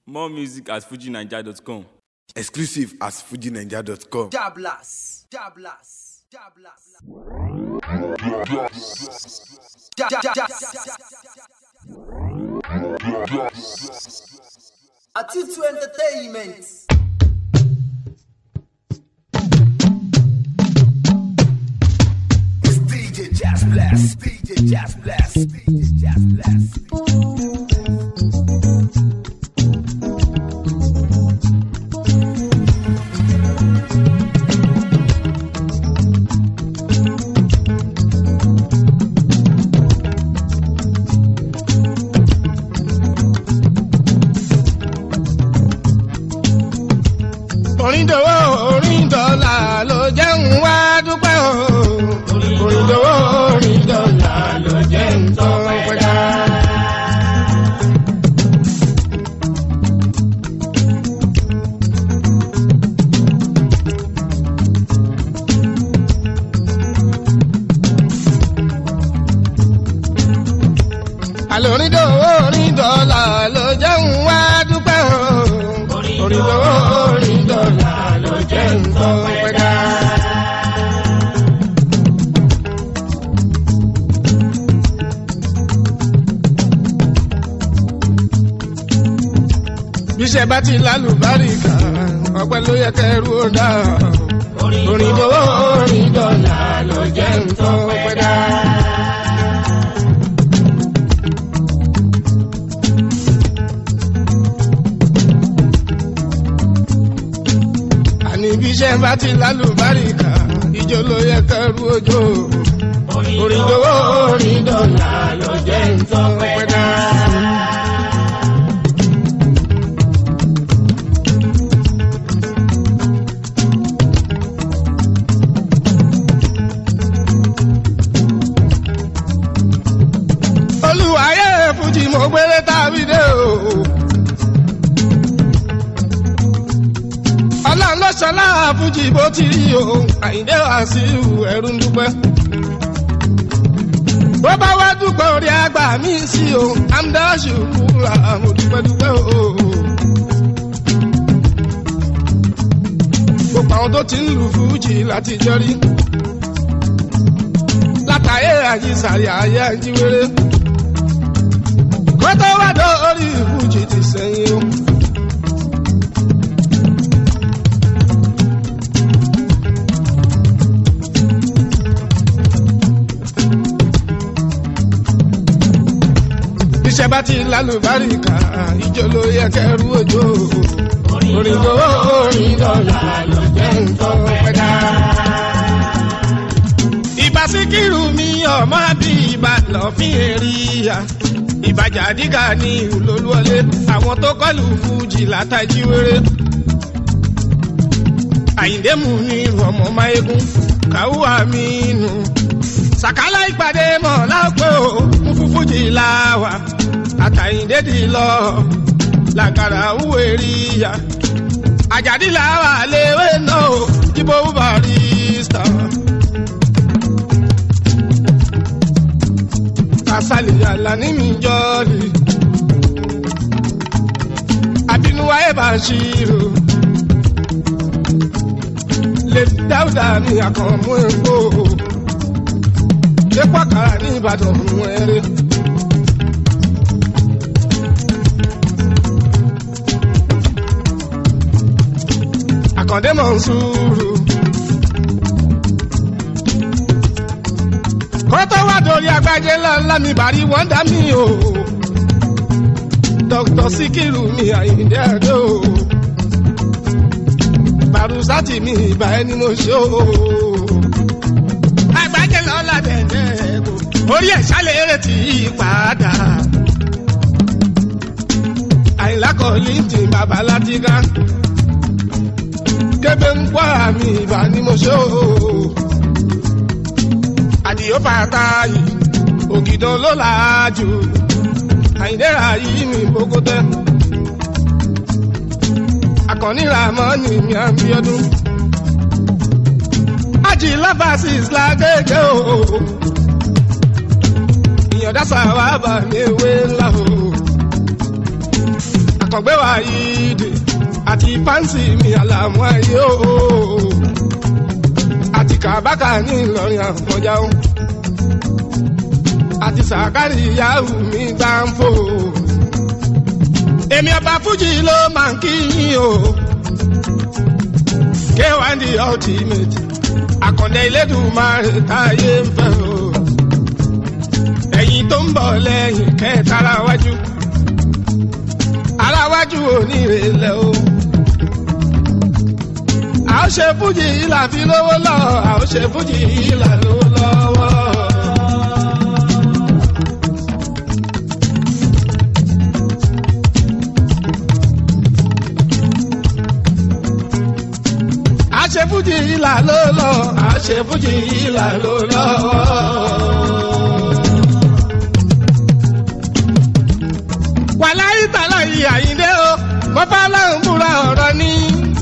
More music at fujinaija.com. Exclusive at fujinaija.com. Dablas. Dablas. Dablas. Da- da- da- Atitu Entertainment. It's DJ Jazz Blast. DJ Jazz Blast. DJ Jazz Blast. orin dòwó orin dọ́là ló jẹ́ ń wá dúpẹ́ o. orin dòwó orin dọ́là ló jẹ́ ń tọ́ pẹ́dá. àlòrin dòwó orin dọ́là ló jẹ́ ń wá dúpẹ́ o. orin dòwó orin dọ́là ló jẹ́ ń tọ́ pẹ́dá. bíṣẹ́ bá ti lálùbáríkà ọpẹ́ ló yẹ kẹrù ó dá. orin dòwó orin dọ́là ló jẹ́ ń tọ́ pẹ́dá. àní bí iṣẹ́ bá ti lálùbáríkà ìjọ ló yẹ kẹrù ojú. orin dòwó orin dọ́là ló jẹ́ ń tọ́ pẹ́dá. olùwàyè fújì mo gbélé tàbí dé o. ọlọ́run ló ṣọlá fújì bó ti rí o àyíndé wàsíù ẹ̀rù ń dúpẹ́. bó bá wá dúpẹ́ orí àgbà mi sí o amdáṣù kúra mo dúpẹ́ dúpẹ́ o. gbogbo àwọn tó ti ń lu fújì láti jọrí. látàyè àyíṣàrí ayé àjíwèrè. kó tó wá dórí fújì ti sẹ́yìn o. iṣẹ́ bá ti lálùbáríkà ìjọ ló yẹ kẹrù òjò. orin tó orin dọ́là ló jẹ́ nǹkan pẹ́dá. ìbá síkírù mi ọmọ bí ìbá lọ́fín èrìyà. ìbàjà dígà ní olólùwọlé àwọn tó kọlù fújì látàjí wéré. àyíndé mú ní ọmọ máyégún káwú àmínú sàkálà ìpàdé mọ̀ lápẹ́ o ń fún fújì láwà àtàyìndédì lọ làkàrà wúwe rí ya àjàdí làwà léwé náà o jíbó barista. kásálì àlàní mi jọ́ọ̀lì àbínúwá ẹ̀ bá ṣírò lè dáúdà ní àkànmú èkó ṣé pàkàrà ní ìbàdàn fún ẹrẹ. àkàndé mọ̀ ń sùúrù. kó tó wá dorí agbájé ńláńlá mi bàrí wọ́n dá mi o. dr sikiru mi àyíndé àdó. bàrúsátì mi ìbà ẹni mo ṣe o agbájẹ lọ́la dẹ̀dẹ̀ kò orí ẹ̀ ṣálẹ̀ eré tí í padà. àyìnlá kọ́ lintin bàbá látìgá kébé ń pọ́ àmì ìbá ni mo ṣe o. àdìyó fàtà yìí ògìdàn ló làájú àyìndéra yìí mi bókótẹ́. àkànní ramoni mi àmì ọdún ají lábàásìs lágége o. ìyànjá sàwábà ní ewé ńlá o. àkàngbé wa yìí dé àti fáǹsì mi àlàmú ayé o àti kàbákà ní ìlọrin àfọjá o àti sàkárì yahoo mi gbáǹfò èmi ọba fújì ló máa ń kí yín o k1 the ultimate àkàndé ilédùnmáre táyé ń fẹ́ o ẹ̀yin tó ń bọ̀ lẹ́yìn kẹta ara wájú ara wájú onírèlẹ̀ o a ó ṣe fújì ìlà fi lówó lọ a ó ṣe fújì ìlà lówó lọ́wọ́. a ṣe fújì ìlà ló lọ a ṣe fújì ìlà ló lọ. wàláyé tàlà yìí àyíndé o mo bá láwọn múra ọ̀rọ̀ ní.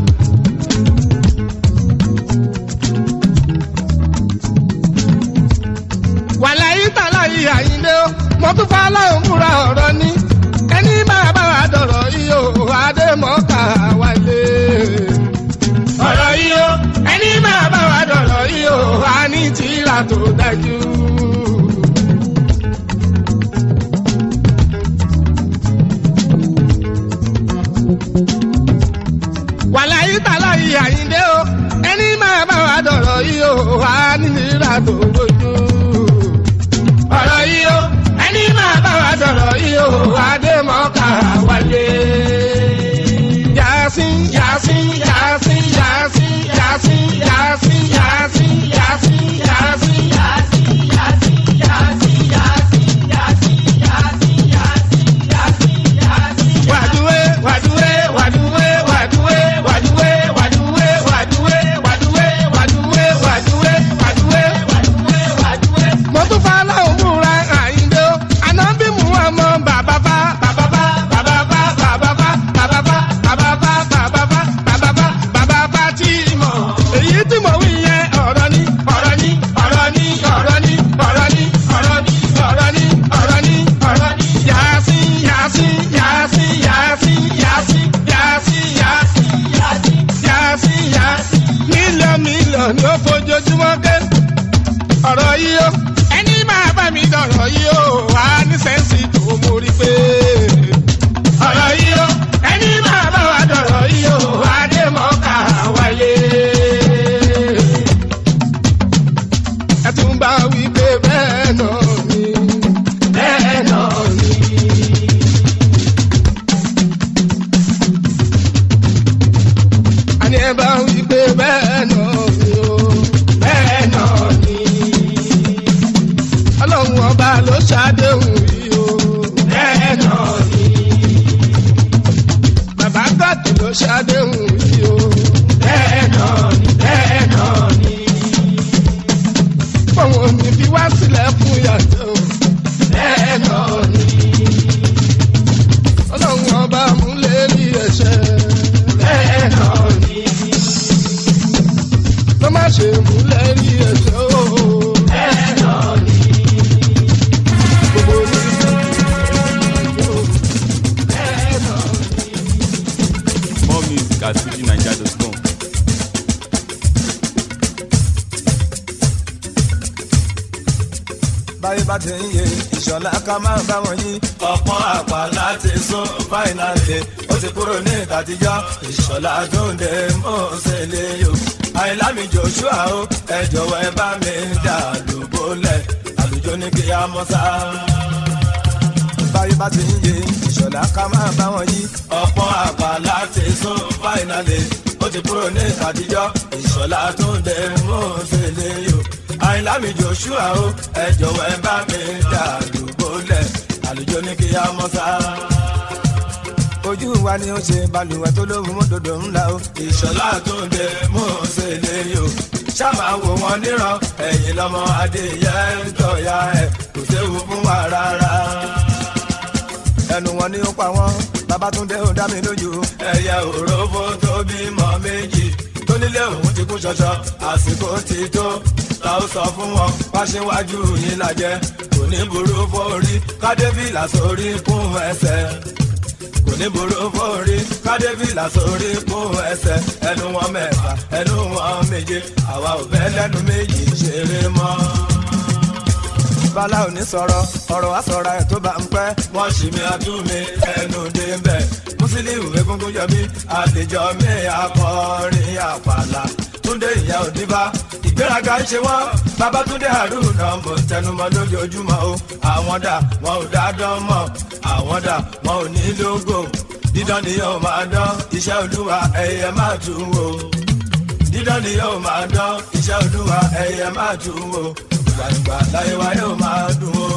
wàláyé tàlà yìí àyíndé o mo tún bá láwọn múra ọ̀rọ̀ ní. ẹni máa bá wa dọ̀rọ̀ yìí o adémọ́ká wálé ọ̀rọ̀ yìí o ẹni máa bá wa dọ̀rọ̀ yìí o a ní tìrà tó dájú. wàláyé tàlà yìí àyíndé o ẹni máa bá wa dọ̀rọ̀ yìí o a ní tìrà tó bójú. ọ̀rọ̀ yìí o ẹni máa bá wa dọ̀rọ̀ yìí o adémọ́ká wálé. Yasin, Yasin, Yasin, Yasin, Yasin, Yasin, Yasin, Yasin, Yasin, Wàdúwé, wàdúwé, wàdúwé, wàdúwé, wàdúwé, wàdúwé, wàdúwé, wàdúwé, wàdúwé, wàdúwé, wàdúwé. Mo tún fa aláwọ̀ múra àyíndó, àná bí mu ọmọ bàbá bá, bàbá bá, bàbá bá, bàbá bá, bàbá bá, bàbá bá, bàbá bá, bàbá bá, bàbá bá tí mọ̀. Èyí tí mo wí yẹn ọ̀rọ̀ ni, ọ̀rọ̀ ni, ọ̀rọ̀ ni, ọ̀rọ̀ ni, ọ̀rọ̀ ni, ọ̀rọ̀ ni, ọ̀rọ̀ ni, ọ̀rọ̀ ni, ọ̀rọ̀ ni. Yasin, Yasin, Yasin, Yasin, Yasin, Yasin, Yasin, Yasin, Yasin, Yasin. Mílíọ̀nù mílíọ̀nù ni ó fojoojúmọ́ ké ọ̀rọ̀ yìí ó ẹni máa bá mi dọ̀rọ̀ yìí ó wà ní sẹ́ǹsì tó mórí pé. ọ̀rọ̀ yìí ó ẹni máa bá wa dọ̀rọ̀ yìí ó wà dé mọ́ká wáyé. ẹ tún bá wí pé bẹ́ẹ̀ náà ni bẹ́ẹ̀ náà ni. àní ẹ bá wí pé bẹ́ẹ̀ náà ni ó bẹ́ẹ̀ náà ni. ọlọ́run ọba ló ṣàdéhùn yìí o bẹ́ẹ̀ náà ni. bàbá gọ́ọ̀tù ló ṣàdéhùn yìí o bẹ́ẹ̀ náà ni bẹ́ẹ̀ náà ni. fóun ò ní fi wá sílẹ̀ fún yàtọ̀ o bẹ́ẹ̀ náà ni. ọlọ́run ọba múlẹ̀ ní ẹ̀ṣẹ̀ bẹ́ẹ̀ náà ni ló má ṣe múlẹ̀ rí ẹ̀ṣẹ̀ o. bẹ́ẹ̀ náà ni. gbogbo ní ìlú bẹ́ẹ̀ náà ni. More music at fujinaija.com. báyé bá ti ń yé ìṣọ̀lá ká máa bá wọn yí. ọ̀pọ̀n àpá láti sún fáìnàlì ó ti kúrò ní ìtàtijọ́ ìṣọ̀lá tó ń dé mọ́ọ̀sẹ̀ lé yò. àìlámi joshua o ẹ jọ̀wọ́ ẹ bá mi dà lóbólẹ̀ àlùjọ ní kí á mọ́ sá. báyé bá ti ń yé ìṣọ̀lá ká máa bá wọn yí. ọ̀pọ̀n àpá láti sún fáìnàlì ó ti kúrò ní ìtàtijọ́ ìṣọ̀lá tó ń dé mọ́ọ̀sẹ̀ lé yò àìlámi joshua o ẹ jọ̀wọ́ ẹ bá mi dà lóbólẹ̀ àlùjọ ní kí á mọ́ sá. ojú wa ni ó ṣe balùwẹ̀ tó lóhùn mọ́tòdò ńlá o. ìṣọ̀lá tó ń dé mú un ṣe lè yò. ṣáàmà wò wọ́n níran ẹ̀yìn lọ́mọ adéyẹ ń tọ̀ya ẹ̀ kò séwu fún wa rárá. ẹnu wọn ni ó pa wọn babatunde ó dá mi lójú. ẹyẹ òrófó tó bímọ méjì tó nílé òun ti kú ṣọṣọ àsìkò ti tó ta ó sọ fún wọn wá síwájú yín lajẹ kò ní burú fórí kádébìlà sórí kún ẹsẹ̀ kò ní burú fórí kádébìlà sórí kó ẹsẹ̀ ẹnu wọn mẹ́fà ẹnu wọn méje àwa ò fẹ́ lẹ́nu méjì ṣeré mọ́ bala ò ní sọ̀rọ̀ ọ̀rọ̀ wa sọ̀rọ̀ ẹ̀ tó bá ń pẹ́. wọ́n ṣì mí àtúnmí ẹnu dé ń bẹ̀. mùsùlùmí egungun yọ mí àlejò mi akọrin àpàlà. túndé ìyá òdìbá ìgbéraga ń ṣe wọ́n. babatunde haruna mo ń tẹnumọ́ lójoojúmọ́ o. àwọn dà wọn ò dá dán mọ́ àwọn dà wọn ò ní lógo. dídán ni yóò máa dán iṣẹ́ olúwa ẹ̀yẹ máa tún wò. dídán ni yóò máa dán iṣẹ́ olúwa ẹ̀yẹ máa tún wò gbàgbà láyé wa yóò máa dùn ó.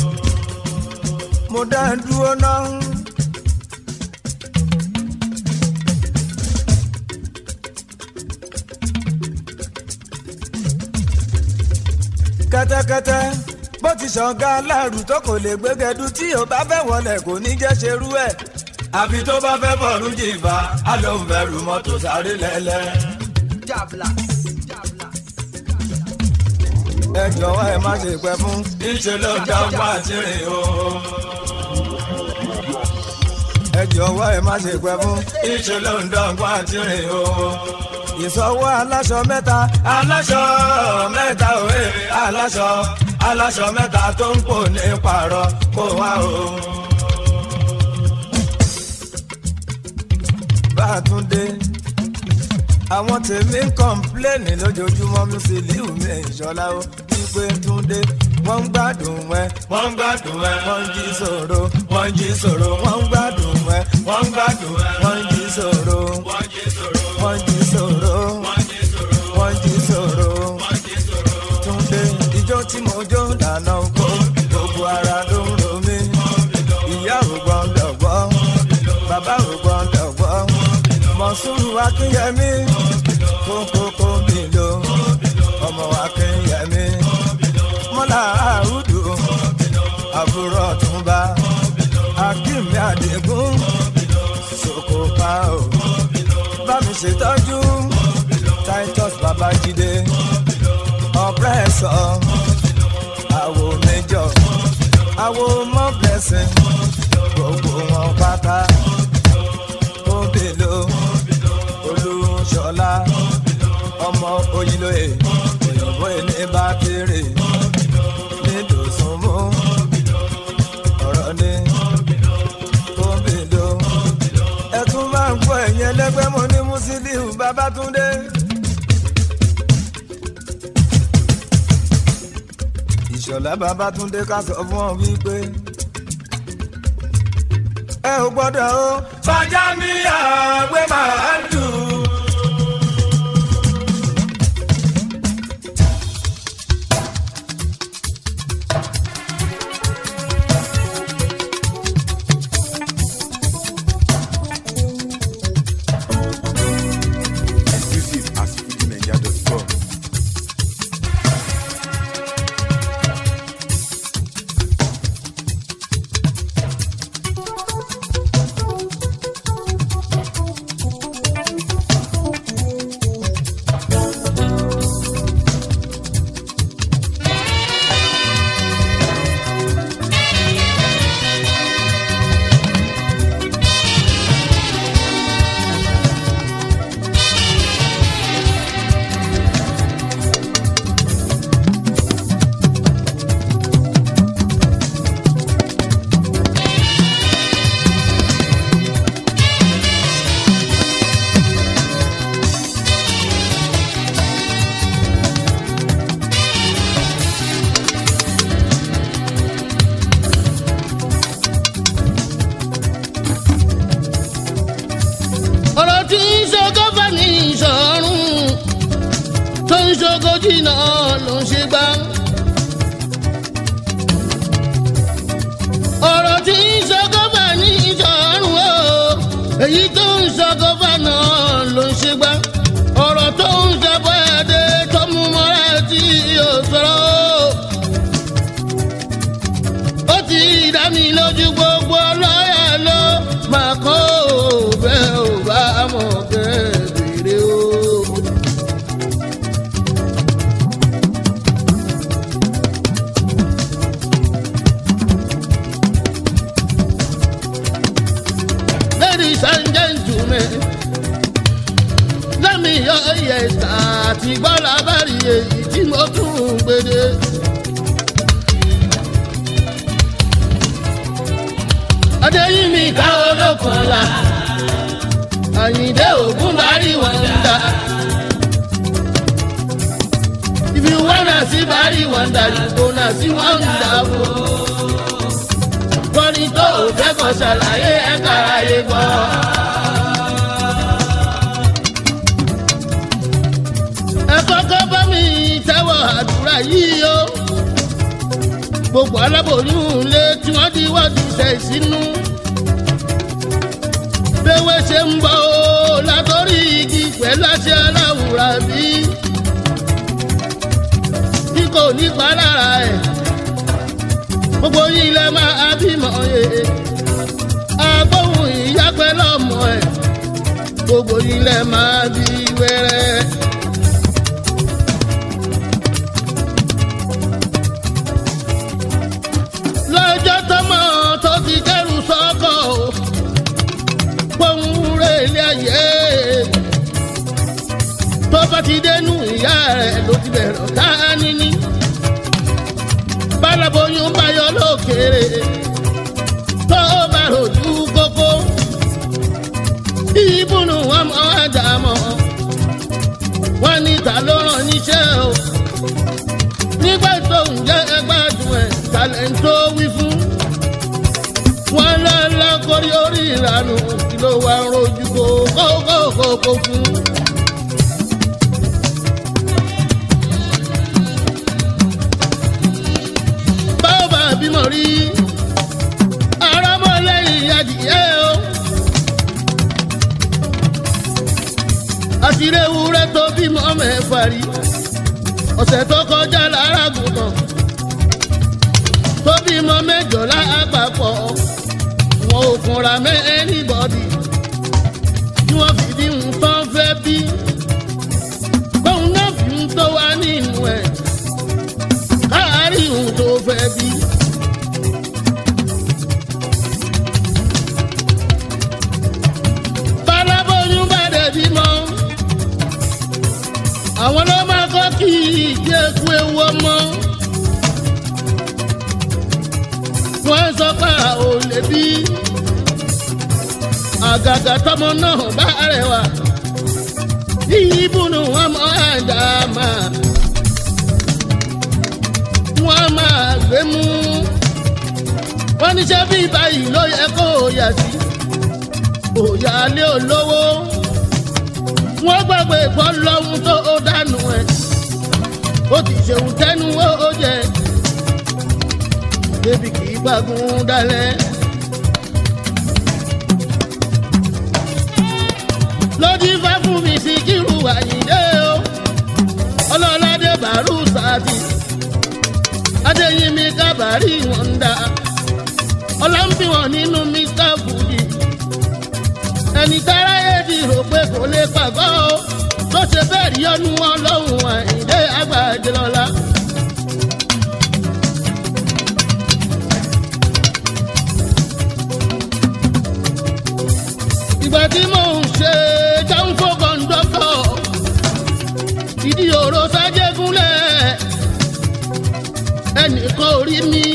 mo dá ń dúró náà. kẹ́tẹ́kẹ́tẹ́ bó ti ṣọ̀gá aláàrù tó kò lè gbégẹdú tí ò bá fẹ́ wọlé kò ní jẹ́ ṣerú ẹ̀. àfi tó bá fẹ́ bọ̀rù jìfà á ló ń bẹ̀rù mọ́tò sáré lẹ́lẹ́. Jablas. Jablas. ẹ jọ̀wọ́ ẹ má ṣe pẹ́ fún. ìṣe ló ń dá wá tìrìn o. ẹ jọ̀wọ́ ẹ má ṣe pẹ́ fún. ìṣe ló ń dá wá tìrìn o. ìsọwọ́ aláṣọ mẹ́ta. aláṣọ mẹ́ta òwe aláṣọ aláṣọ mẹ́ta tó ń pò ní pààrọ̀ kó wá o. bá a tún dé àwọn tèmi ń kọ́ńpléènì lójoojúmọ́ Musiliu mi ìṣọ́lá ó wípé túndé wọ́n ń gbádùn ẹ. wọ́n ń gbádùn ẹ. wọ́n ń jí sòro. wọ́n ń jí sòro. wọ́n ń gbádùn ẹ. wọ́n ń gbádùn ẹ. wọ́n ń jí sòro. wọ́n ń jí sòro. wọ́n ń jí sòro. wọ́n ń jí sòro. túndé ijó tí mo jó dáná kó gbogbo ara ló ń ro mí. ìyá ò gbọ́dọ̀ gbọ́. bàbá ò gbọ́dọ̀ gbọ́ mọ̀súrù akínyẹmí kókókó mi lò ọmọ akínyẹmí mọ́là àrùdù àbúrò ọ̀túnba akínmi àdégún sokopa o bámi ṣètọ́jú titus babájídé ọ̀pẹ́sọ̀ àwo méjọ àwo mọ́ blessing gbogbo wọn pátá òbèlò olùṣọlá ọmọ oyinlóye òyìnbó ilé bá kéré nídòsùnmú ọ̀rọ̀ ni òbèlò ẹtún máa ń gbọ́ ẹ̀yìn ẹlẹ́gbẹ́ mo ní Musiliu Babátúndé. ìṣọ̀lá Babátúndé ká sọ fún ọ wípé ẹ ò gbọ́dọ̀ o. fàjà mi àgbẹ̀ máa ń dùn. Exclusive at FujiNigeria.com. ọ̀rọ̀ tí ń ṣogo bá ní ìṣọ̀rùn tó ń ṣogo jìnnà ló ń ṣe gbá. ọ̀rọ̀ tí ń ṣogo bá ní ìṣọ̀rùn o èyí tó ń ṣogo bá náà ló ń ṣe gbá. ọ̀rọ̀ tó ń ṣàbọ̀ ẹ̀dẹ̀ tó mú mọ́ra tí yóò sọ̀rọ̀ o. ó ti dá mi lójú gbogbo lọ́yà ló máa kọ́ òbẹ́ ò bá mọ̀ kẹ́ẹ̀bẹ̀rẹ̀ o. ẹ̀sà àti gbọ́lá bàrí èyí tí mo tún ń gbede. adéyìnmí ká olókun la àyìndé ògún bàrí wọn dá. if you wanna see bàrí wọn dá you gonna see wọn dá o. kọ́ni tó o fẹ́ kọ́ ṣàlàyé ẹ̀ka ayé gbọ́. ẹ kọ́kọ́ bá mi tẹ́wọ̀ àdúrà yìí o. gbogbo aláboyún lé tí wọ́n di wọ́ọ̀dù ṣe ìsínú. béwé ṣe ń bọ̀ o látọ̀rí igi pẹ̀lú àṣẹ aláwùrà bí. bí kò ní pa lára ẹ̀ gbogbo yìí lẹ máa bímọ yẹ. agbóhùn ìyá pẹ̀lú ọmọ ẹ̀ gbogbo yìí lẹ máa bí wẹ́rẹ́. lọ́jọ́ tọmọ tó ti kẹ́rù sọ́kọ̀ o pohùn rẹ̀ ilé ayé tó bá ti dénú ìyá rẹ̀ ló ti bẹ̀rẹ̀ ọ̀tá níní bálaboyún bá yọ lókèrè tó bá rojú kókó ìbùnú ọmọ àdàmọ́ wọn ní ta ló rán níṣẹ́ o nígbà tó ń jẹ́ ẹgbàdùn ẹ̀ talẹ̀ ń tó wí fún. wọn lọ́lá kórí orí ìranù kí ló wá ń rojú kókókókó fún. báwo bá bímọ rí arámọ́lẹ́yìn adìyẹ o. àṣírí ewúrẹ́ tó bímọ mẹ́fà rí ọ̀sẹ̀ tó kọjá lára gùnmọ̀ tó bímọ mẹ́jọ lápapọ̀ wọn ò kunra mẹ́ anybody tí wọ́n fi bí ń tán fẹ́ bí bóun náà fi ń tó wá nínú ẹ̀ káàárí òun tó fẹ́ bí. bálábóyún bá dẹ̀ bímọ àwọn ló máa kọ́ kí ìdí eku ewu ọmọ. wọ́n sọ pé a ò lè bí àgàgà tọmọ náà bá rẹwà ìbùnú ọmọ àdàmà wọ́n máa gbé mú wọ́n níṣẹ́ bí báyìí ló yẹ kó o yà sí òyà lé olówó wọ́n gbàgbé ìbọn lọ́hún tó ó dànù ẹ̀ ó ti ṣeun tẹ́nu ó jẹ débi kì í gbàgùn dalẹ̀. lójú ifá fún mi sí kírù àyíndé o ọlọ́ládé bàálù sáàtì adéyínmi kábàárì wọn ń dá ọlọ́mbìwọ̀n nínú mr fuji ẹni tára èdè rò pé kò lè pàgọ́ o tó ṣe bẹ́ẹ̀ rí ọdún wọn lọ́hùn àyíndé àgbàdé lọ́la. ìgbà tí mò ń ṣe jáǹfò kọ̀ǹdọ́tọ̀ ìdí òró sájẹ́gúnlẹ̀ ẹnìkan ò rí mi.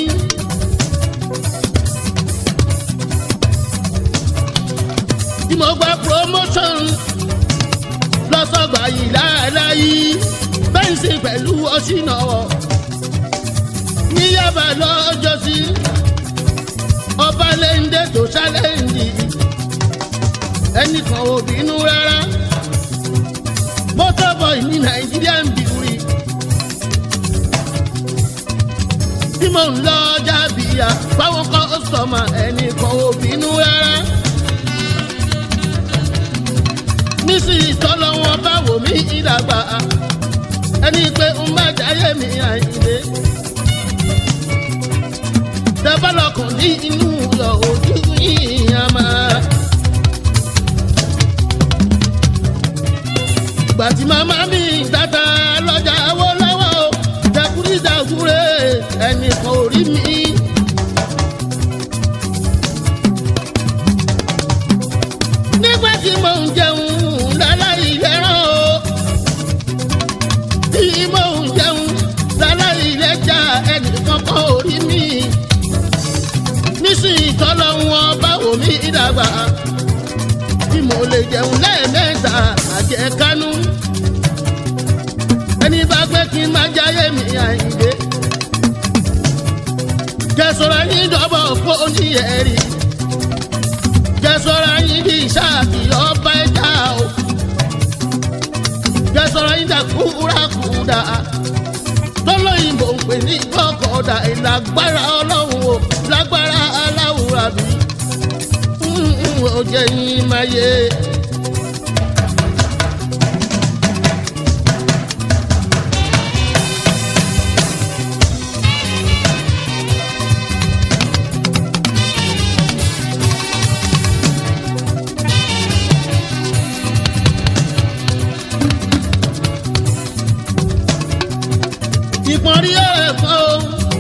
tí mo gba promotion lọ́sọ̀gbà yìí láàláyé bẹ́ǹsì pẹ̀lú ọ̀ṣìnàwọ̀ ní yaba lọ́jọ́sí ọba lẹ́ńdẹ́ tó ṣálẹ́ǹdì ẹnìkan ò bínú rárá motorboy ní nàìjíríà ń bìrì tí mò ń lọ jábìyà fáwọn kọ́sọ̀mà ẹnìkan ò bínú rárá nísìnyí tọ́lọ́ wọn bá wò mí ìdàgbà ẹni pé ń bá jáyé mi àyìnlé tẹ́bálọ̀kùn ní inú yọ ojú yìí á máa. gbàtí màmá mi tata lọ́jà owó lọ́wọ́ o jẹkúrí jàgúrè ẹnìkan ò rí mi. nígbà tí mò ń jẹun láláì lẹ́ràn o mo lè jẹun lẹ́ẹ̀mẹ́ta àjẹ kánú ẹni bá gbé kí n má jáyé mi àyíndé jẹsọ̀rọ̀ yín dọ́bọ̀ fóònù ẹ̀rí jẹsọ̀rọ̀ yín bí sáàkì ọba ẹ̀dá o jẹsọ̀rọ̀ yín dàkúrakúdà tọ́lọ́yìnbó ń pè ní gbọ́kọ̀ọ́dà ìlágbára ọlọ́run o lágbára aláwùrà bí ó jẹ́ yín máa yé. ìpọ́nrí ẹ̀kọ́ o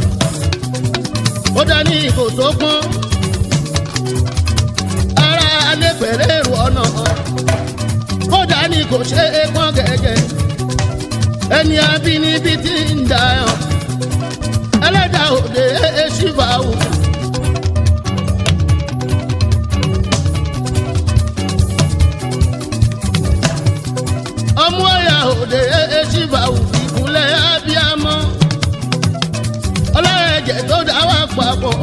ó dání kò tó pọ́n ara alẹ́ pẹ̀lẹ́ èrò ọ̀nà ó dání kò ṣe é pọ́n gẹ́gẹ́ ẹni abínibí ti ń dà ọ́ ẹlẹ́dàá òde èṣìfà wò. ọmọ ẹ̀yà òde èṣìfà wò ìkúnlẹ̀ abiyamọ ọlọ́ẹ̀jẹ̀ tó dá wà papọ̀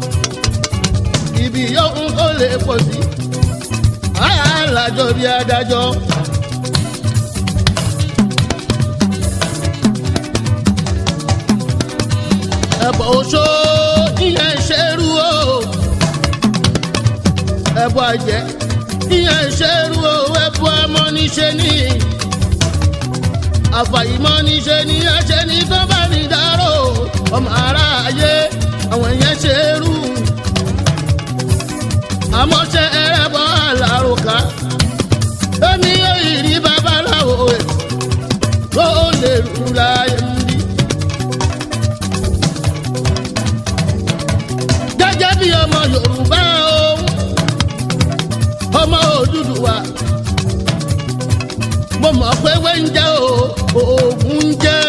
ibi yóò kó lè pọ̀ sí alájọ bí adájọ́. ẹ̀bọ̀ oṣó ìyẹn ṣerú o ẹ̀bọ̀ àjẹ́ ìyẹn ṣerú o ẹ̀bọ̀ amọ́niṣe ní àfàìmọ́ níṣe ní ẹ̀ṣẹ̀ ní tó bá ní dárò ọmọ aráyé àwọn yẹn ṣerú àmọ́ ṣe ẹrẹ́bọ̀ àlàròkà èmi yóò rí babaláwo ẹ̀ tó lè rú láyé ń bí. gẹ́gẹ́ bí ọmọ yorùbá o ọmọ òdúdúwà mo mọ̀ pé wé ń jẹ́ o oògùn ń jẹ́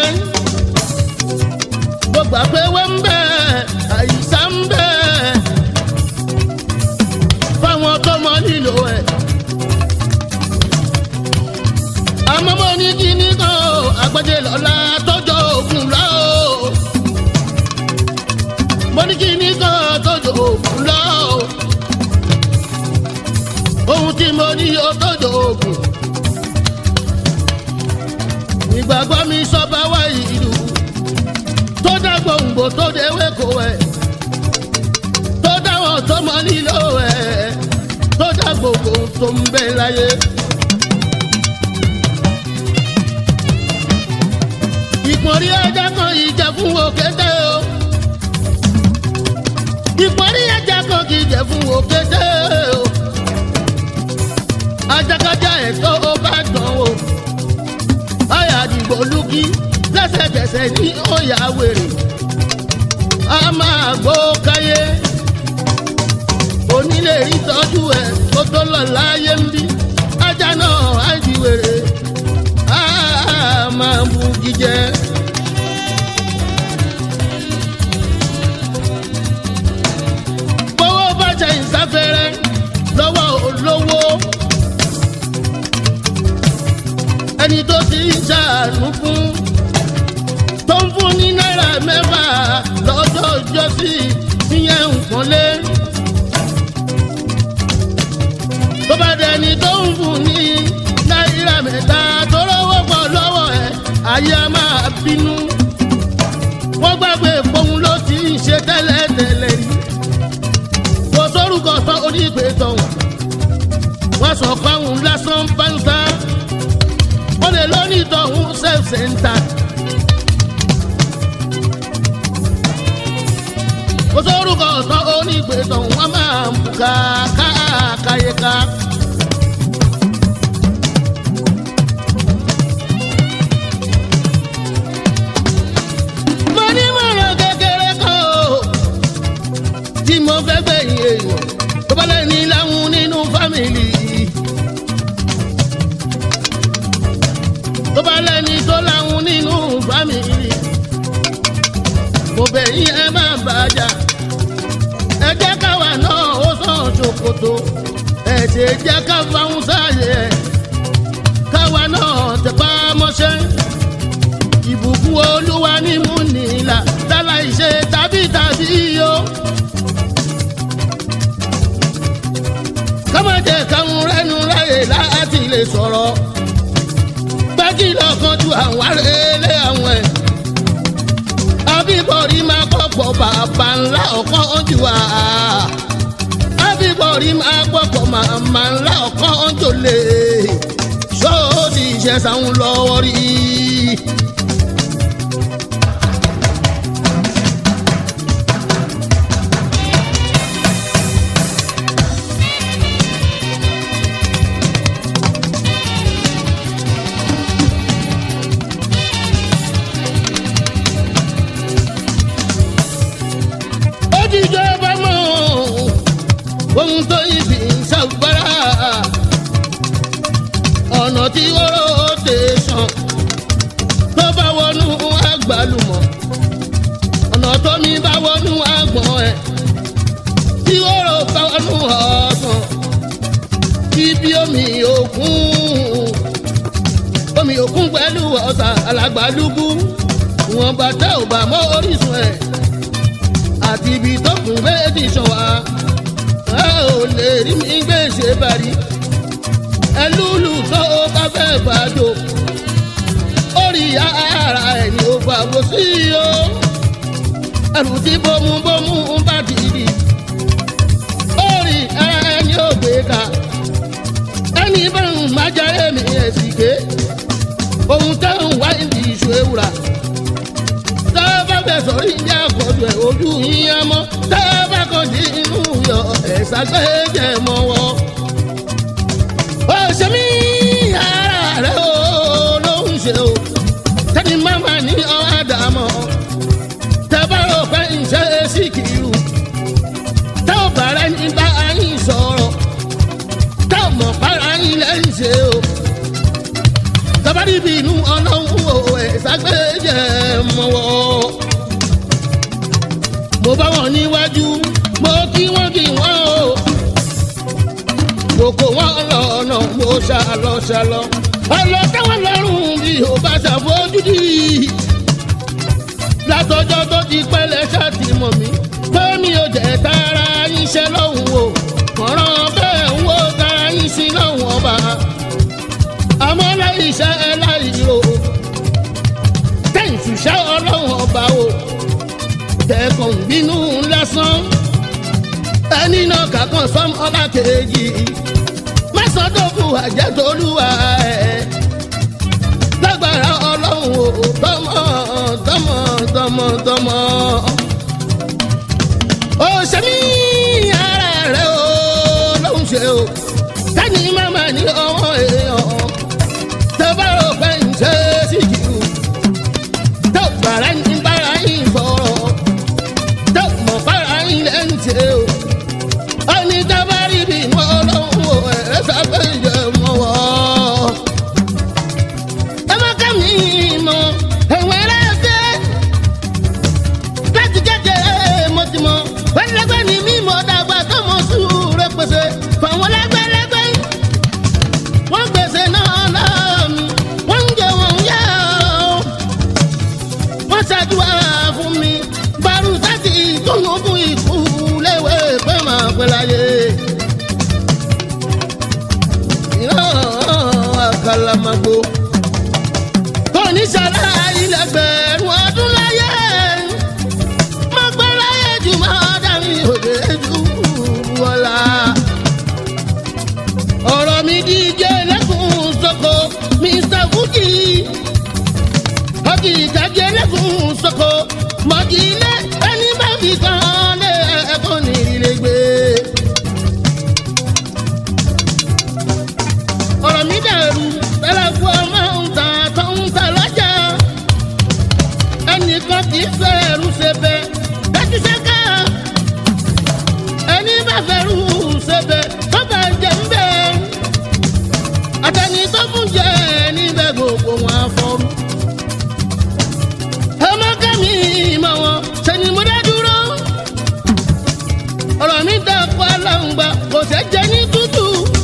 mo gbà pé wé ń bẹ àyíṣà ń bẹ fáwọn tó mọ nílò ẹ̀. àmọ́ mo ní kíní kan o àgbẹ̀dẹ lọ́la tọ́jọ́ òògùn lọ o mo ní kíní kan tọ́jọ́ òògùn lọ o ohun tí mo ní o tọ́jọ́ òògùn ìgbàgbọ́ mi sọ́ba wá ìlú tó dá gbòǹgbò tó déwé kò ẹ̀ tó dáwọn tó mọ nílò ẹ̀ tó dá gbogbo tó ń bẹ láyé. ìpọ́nrí ẹja kan ìjà fún òkété o ìpọ́nrí ẹja kan kì í jẹ fún òkété o ajakajá ẹ̀ tó o bá dán o àyà àdìgbò lùkì lẹ́sẹ̀kẹsẹ̀ ní òyà wèrè a máa gbó káyé onílé ìtọ́jú ẹ̀ kó tó lọ láyé ń bí ajá náà á di wèrè a máa bu jíjẹ. gbowó bàjẹ́ ìsáfẹ́rẹ́ lọ́wọ́ olówó ẹni tó ti ń ṣàánú fún tó ń fún ní náírà mẹ́fà lọ́jọ́ ìjọsí ìyẹn nǹkan lé. tó bá dẹni tó ń fún ní náírà mẹ́ta tó lọ́wọ́ pọ̀ lọ́wọ́ ẹ̀ ayé a máa bínú. wọ́n gbàgbé fóun ló ti ń ṣe tẹ́lẹ̀tẹ́lẹ̀ rí. kò sórúkọ tán onígbè tọ̀hún. wọ́n sọ fáwọn lásán báńsá. wọ́n lè lónìí tọ̀hún self center. kò sórúkọ tán onígbè tọ̀hún wọ́n máa ń buka káàkáyéká. mo ní mọ̀ràn kékeré kan o tí mo fẹ́ gbẹ̀yìn èèyàn tó bá lẹ́ni láwọn nínú fámìlì. tó bá lẹ́ni tó láwọn nínú fámìlì. mo bẹ̀ yín ẹ má bàjá ẹ jẹ́ káwa náà ó sàn ṣòkòtò ẹ ẹ̀ṣẹ̀ jẹ́ ká fáwọn sáàyè ẹ̀ káwa náà tẹpá mọ́ṣẹ́ ìbùkún olúwa ní mú nìlà lálá ìṣe tàbí tàbí yó. kámọ́jẹ káwọn rẹ́nu láyè láti lè sọ̀rọ̀ gbági lọ́kàn ju àwọn arẹ́lẹ̀ àwọn ẹ̀. abíbọ̀rí máa kọ́pọ̀ bàbá ńlá ọ̀kan jù wá. abíbọ̀rí máa kọ́pọ̀ màmá ńlá ọ̀kan jù lè. sọ́ọ́dì ìṣẹ̀sán lọ́wọ́ rí i. ojijọ bá mọ ohun tó ibi ṣàgbára ọ̀nà tí wọ́rọ̀ tè sàn tó bá wọnú àgbàlùmọ̀ ọ̀nà tó mi bá wọnú àgbọ̀n ẹ̀ tí wọ́rọ̀ bá wọnú ọ̀sán ibi omi òkun omi òkun pẹ̀lú ọ̀sà alàgbàlúgbú wọn bàtà ò bá mọ́ orísun ẹ̀ àti ibi tó kún méjì sàn wá ẹ ò lè rí mi gbé ṣe parí ẹlúlù tó o bá fẹ́ gbàjọ orí ara ẹ̀ ni ó gbà wò sí o ẹrù tí bómúbómú ń bá dìdì orí ara ẹ̀ ni ó gbé ká ẹni bá ń má jẹ́ mi ẹ̀ sì ké ohun tẹ́ ń wá ìdí ìṣó ewúra tẹ́ẹ̀bá fẹ́ sọ̀rí ní àkọ́jọ ẹ̀ ojú yíyan mọ́ tẹ́ẹ̀bá kan dín inú yọ ẹ̀sà gbẹ́jẹ̀ mọ́ wọ́. ó ṣe mí ara rẹ̀ ó ló ń ṣe o tẹ́ni máma ní ọ̀hádà mọ́ tẹ́ẹ̀bá rò pé ń ṣe é sí kìlú tẹ́ ò bàrẹ́ ní bá yín sọ̀rọ̀ tẹ́ ò mọ̀ para yín lẹ́yìn ṣe o tabari bínú ọlọ́run o ẹ̀sà gbẹ́jẹ̀ mọ́wọ́. mo bá wọn níwájú mo kí wọ́n kí wọ́n o. mo kó wọn lọ́nà mo ṣàlọ́ ṣàlọ́. ọlọ́ táwọn lọ́rùn bí o bá ṣàfojúdi. látọjọ́ tó ti pẹ́lẹ́ ṣáàtì mọ̀ mí. pé mi ò jẹ́ tara yín ṣẹ́ lọ́hùn o. mọ̀ràn bẹ́ẹ̀ ń wo tara yín sí lọ́hùn ọba àmọ́ láì iṣẹ́ ẹ láì ro tẹ̀sí iṣẹ́ ọlọ́run ọba o tẹ̀kàn bínú lásán ẹni náà kàkàn sọ́m ọba kejì mẹ́sàn-án-dọ́kù àjẹtolúwa ẹ̀ lágbára ọlọ́run o tọmọ tọmọ tọmọ tọmọ ó ṣe mí ara rẹ o lóhùn ṣe o tẹ́ni máma ní ọwọ́ èèyàn tẹ́bárò pé ń ṣe sí kìlú tó bàrà ní bára yín sọ̀rọ̀ tó mọ̀ bára yín lẹ́ ń ṣe o. ẹni tábàrí bí inú ọlọ́run ò ẹ̀rẹ́ sábẹ́ ìjẹ́ mọ́ wọ́. ẹ má ká mi mọ ẹ̀wọ̀n ẹlẹ́sẹ̀ láti kékeré mo ti mọ wẹ́lẹ́gbẹ́ ni mímọ́ dàgbà tó mọ sùúrù pèsè fàwọn lẹ́gbẹ́lẹ́gbẹ́ wọ́n gbèsè náà lọ́ọ̀mí wọ́n ń jẹ wọ́n yá o. wọ́n ṣàdúrà fún mi bàrú sátì tóun fún ikú léwé pé màá pẹ́ láyé. ìran àkàlàmàgbò kò ní ṣàlá ilẹ̀gbẹ̀rún ọdún láyé. mo gbọ́ láyé jù máa dàrí òde jù wọ́lá ọ̀rọ̀ mi díje lẹ́kùn sọ́kò mr fuji ọkì ìdájẹ́ lẹ́kùn sọ́kò mọ̀kì ilé ẹni bá fi kan lé ẹ̀kọ́ ní ilé gbé. ọ̀rọ̀ mi dàrú tẹ́lẹ̀kù ọmọ ń ta tó ń ta lọ́jà ẹnìkan kì í fẹ́ ẹrú ṣe bẹ́ẹ̀ dájú ṣe ká ẹni bá fẹ́rù ṣe bẹ́ẹ̀ tó bá jẹ́ ń bẹ́ẹ̀ àtẹni tó fún jẹ níbẹ̀ gbogbo wọn afọ́rú. ọmọ kẹ́mi mọ̀ wọn ṣe ni mo dá dúró. ọ̀rọ̀ mi dàpọ̀ aláǹgbá kò ṣe jẹ ní tútù.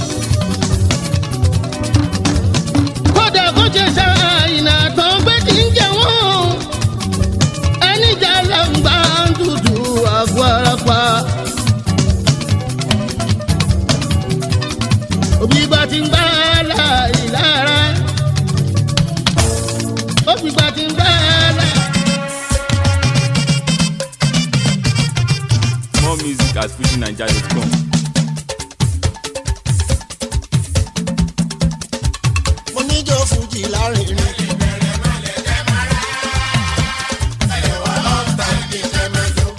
fújì lárinrin. ẹ̀wà ọ̀tá ní kẹ́mẹ́jọ.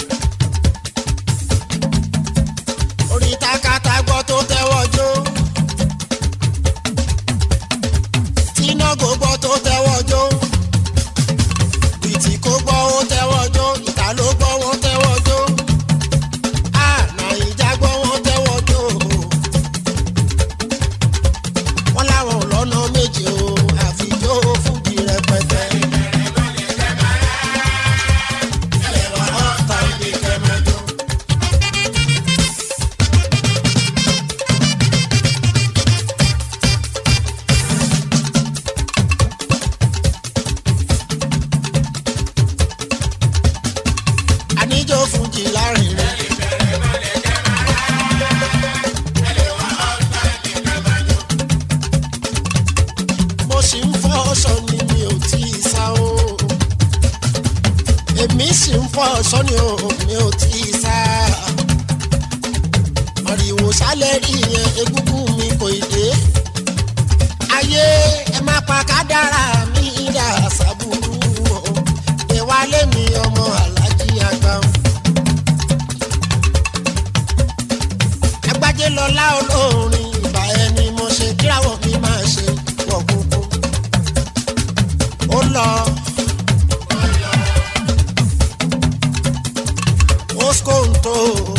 orí takata gbọ́ tó tẹ́wọ́ jó. tínágò gbọ́ tó tẹ́wọ́ jó. bìtì kó gbọ́ ó tẹ́wọ́ jó. ìta ló gbọ́ wọ́n tẹ́wọ́ jó. a nàìjà gbọ́ wọ́n tẹ́wọ́ jó. wọ́n láwọn ò lọ́nà méje o àfijó fújì rẹpẹtẹ. ẹ̀wà ọ̀tá ní kẹ́mẹ́jọ. àníjó fújì lárinrin. mo sì ń fọ́ ọ̀ṣọ́ ni mi ò tí ì sá o. èmi sì ń fọ́ ọ̀ṣọ́ ni o mi ò tí ì sá. ariwo sálẹ̀ rí yẹn egúngún mi kò ì dé. ayé ẹ má pa kádàrá mi dà sábúrú o. ìwálé mi ọmọ alájí àgbà. agbájé lọlá olórin ìbà ẹni mo ṣe kíráwọ̀ mi máa ṣe wọ̀ kúkú. ó lọ. Oskonto.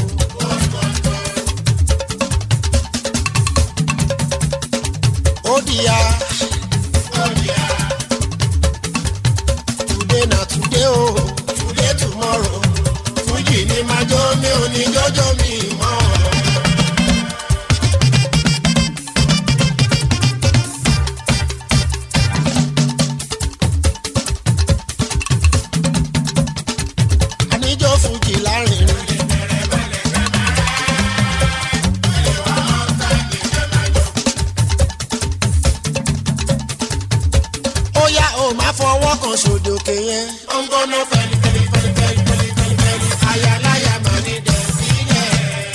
Odia. Today na today o, today tomorrow. Fújì ni máa jó mi ò ní jọ́jọ́ mi mọ́. Àníjó fújì lárinrin. ó yá o máa fọwọ́ kan sódòkè yẹn. ó ń gbóná fẹ́lí fẹ́lí fẹ́lí fẹ́lí fẹ́lí fẹ́lí fẹ́lí. ayaláya máa ní dẹ̀ sílẹ̀.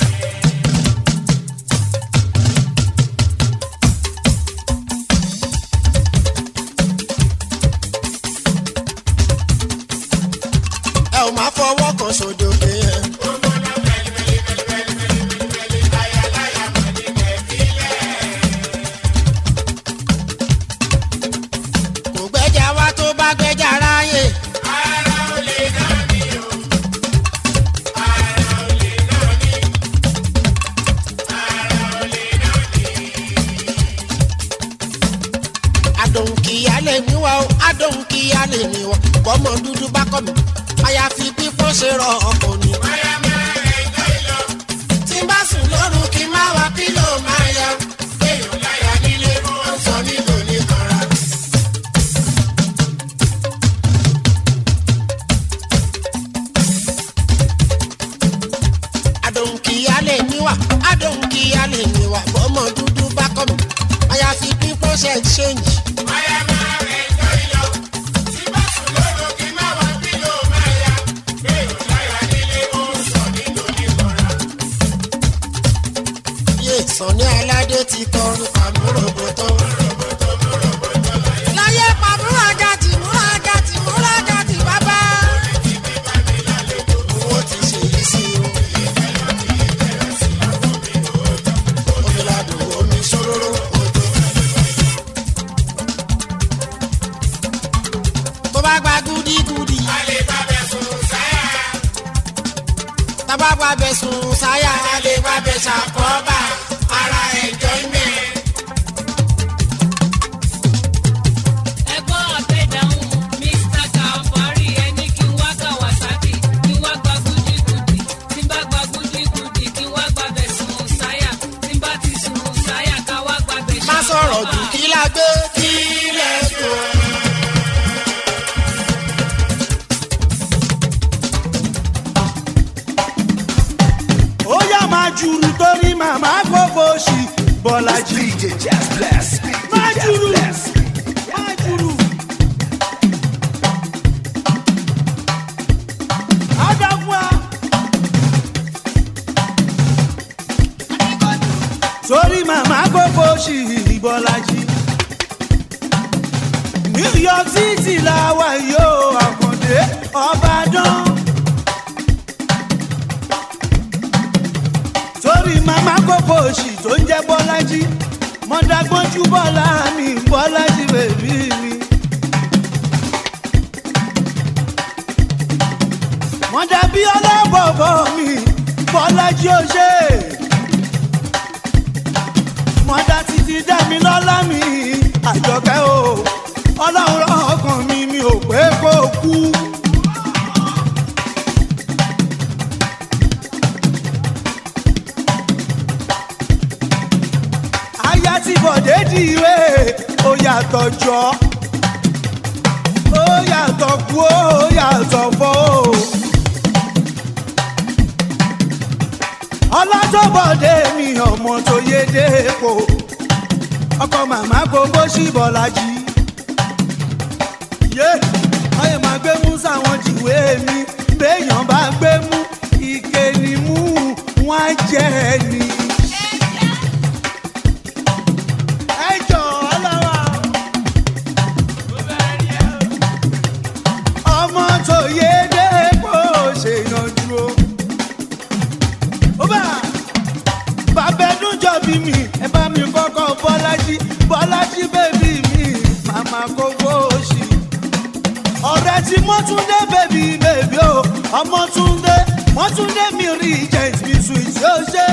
ẹ ò máa fọwọ́ kan sódòkè yẹn. kò gbẹ́jà wá tó bá gbẹ́jà ráyè. adùn kìíyá lè ní wa o adùn kìíyá lè ní wa bọ́mọ dúdú bá kọ́ mi àyàfi pípọ́n ṣe rọ ọkọ̀ ni. tí n bá sùn lóru kí n má wa pílò máa yá. kéèyàn láyà nílé wọ́n sọ nílò ní kanra. adòǹkìyà lè níwà adòǹkìyà lè níwà bọ́mọ dúdú bá kọ́ mi àyàfi pípọ́n ṣe ṣéǹjì. yé sànni aládé ti kọrin pàmòròbòtò. láyé pàmòrò ajá tì múrò ajá tì múrò ajá tì bàbá. owó ti ṣe yí sí o. omi ladùn omi ṣòróró òjò. tó bá gba gúdígúdí. tábà gba bẹ̀sùn sáyà. a lè gba bẹ̀sà kọ́ba ara enjoyment. ẹgbọ́n ọ̀tẹ̀ dáhùn mr kàfárí ẹni kí n wá kawasaki kí n wá gba gúdígúdí tí n bá gba gúdígúdí kí n wá gba bẹ̀ sùn sáyà tí n bá ti sùn sáyà ká wá gba bẹ̀ má sọ̀rọ̀ jù kí la gbé kí lẹ̀ tó. ó yá máa jùrù torí màmá gbogbo ṣì bọ́lájì. DJ Jazz Blast. máa DJ Jazz jùrù Blast. máa jùrù. Adamwa. torí màmá gbogbo ṣì bọ́lájì. new york city làwa yóò àkàndé ọbàdàn. torí màmá kókó òsì tó ń jẹ́ bọ́lájí mọ́dágbọ́njú bọ́lá mi bọ́lájí bèbí mi. mọ́dàbí ọlọ́bọ̀bọ̀ mi bọ́lájí ó ṣe é mọ́dá títí dẹ́mi lọ́lá mi àjọkẹ́ o ọlọ́run rán ọkàn mi mi ò pé kó kú. aya tí bọ̀dé di ìwé ó yàtọ̀ jọ ó yàtọ̀ kú ó yàtọ̀ fọ́ o. ọlọ́jọ́bọ̀dé mi ọmọ tó yé dépò ọkọ màmá gbogbo ṣìbọ̀lájì yé ọyẹ máa gbé mú sáwọn jìwé mi béèyàn bá gbé mú ike ni mú wọn á jẹ ni. ẹ jọ ọlọ́wọ́ ọmọ tó yé dépò ṣèyànjú o ó bá bàbẹ́dún jọ bí mi ẹ bá mi kọ́kọ́ bọ́lájí bọ́lájí bèbí mi màmá kókó òsì. ọ̀rẹ́ tí mọ́túndé bèbí bèbí o ọmọtúndé mọ́túndé mi rí agent mi sweet yóò ṣe.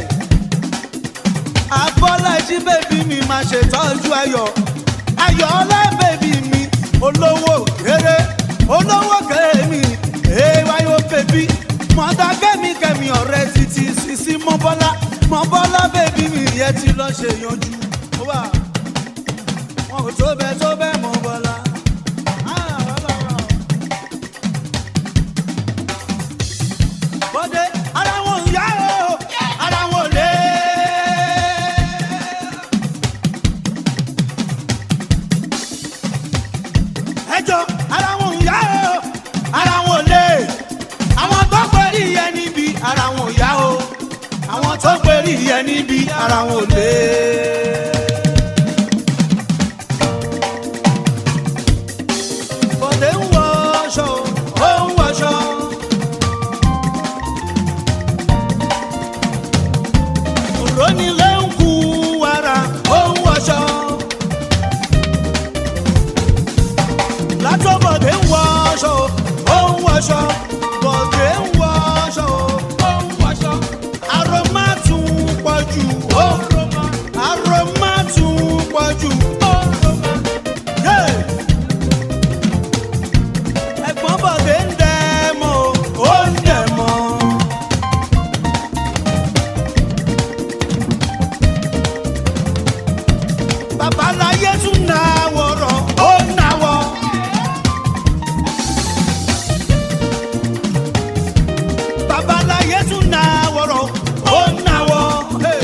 abọ́lájí bèbí mi máa ṣètọ́jú ayọ̀ ayọ̀ ọlá bèbí mi olówó kéré olówó kéré mi èèwáyò bèbí mọ̀tà kẹ́mi kẹ́mi ọ̀rẹ́ títí sísí mọ́bọ́lá mọ́bọ́lá bèbí mi yẹn ti lọ ṣe yanjú. ó wà wọn kò tó bẹ́ẹ̀ tó bẹ́ẹ̀ mọ́bọ́lá. Ah, ọlọ́run. bọ́dé ara wọn ò yá o ara wọn ò lé. ẹjọ́ ara wọn ò yá o ara wọn ò lé àwọn tó pẹ̀lú ìyẹn níbi ara wọn ò yá o àwọn tó pẹ̀lú ìyẹn níbi ara wọn ò lé. bọ̀dé ń wọ aṣọ ó ń wọṣọ. òrónilé ń kú wàrà ó ń wọṣọ. látọ̀ bọ̀dé ń wọ aṣọ ó ń wọṣọ. bọ̀dé ń wọ aṣọ ó ń wọṣọ. aroma tún pọ̀ jù ó aroma tún pọ̀ jù ó Yeah ẹ̀gbọ́n bọ̀dé ń dẹ̀ mọ́ ó ń dẹ̀ mọ́. babaláyé tún náwó rọ̀ ó náwó. babaláyé tún náwó rọ̀ ó náwó. Hey.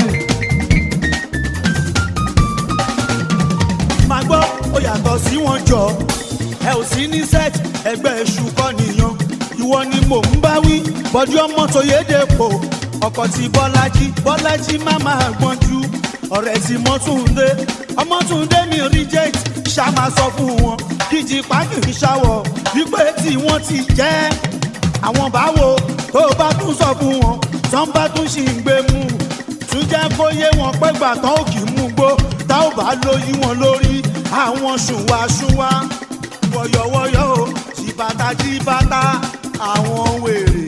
máa gbọ́ ó yàtọ̀ sí wọn jọ ẹ ò sí ní set ẹgbẹ́ èṣù kọ́ nìyàn ìwọ ni mò ń bá wí bọ́dí ọmọ tó yéde pò ọkọ̀ tí bọ́lájí bọ́lájí má máa gbọ́njú ọ̀rẹ́ tí mọ́túndé ọmọtúndé mi reject ṣá máa sọ fún wọn kíjì pákìrì ṣàwọ̀ wípé tí wọ́n ti jẹ́ àwọn báwo tó bá tún sọ fún wọn tán bá tún ṣì ń gbé mú tún jẹ́ kó yé wọn pé gbà tán ò kì í mú gbó tá ò bá lóyún wọn lórí àwọn ṣùwàṣùwà wọ̀yọ̀wọ̀yọ̀ o jìbàtà jìbàtà àwọn wèrè.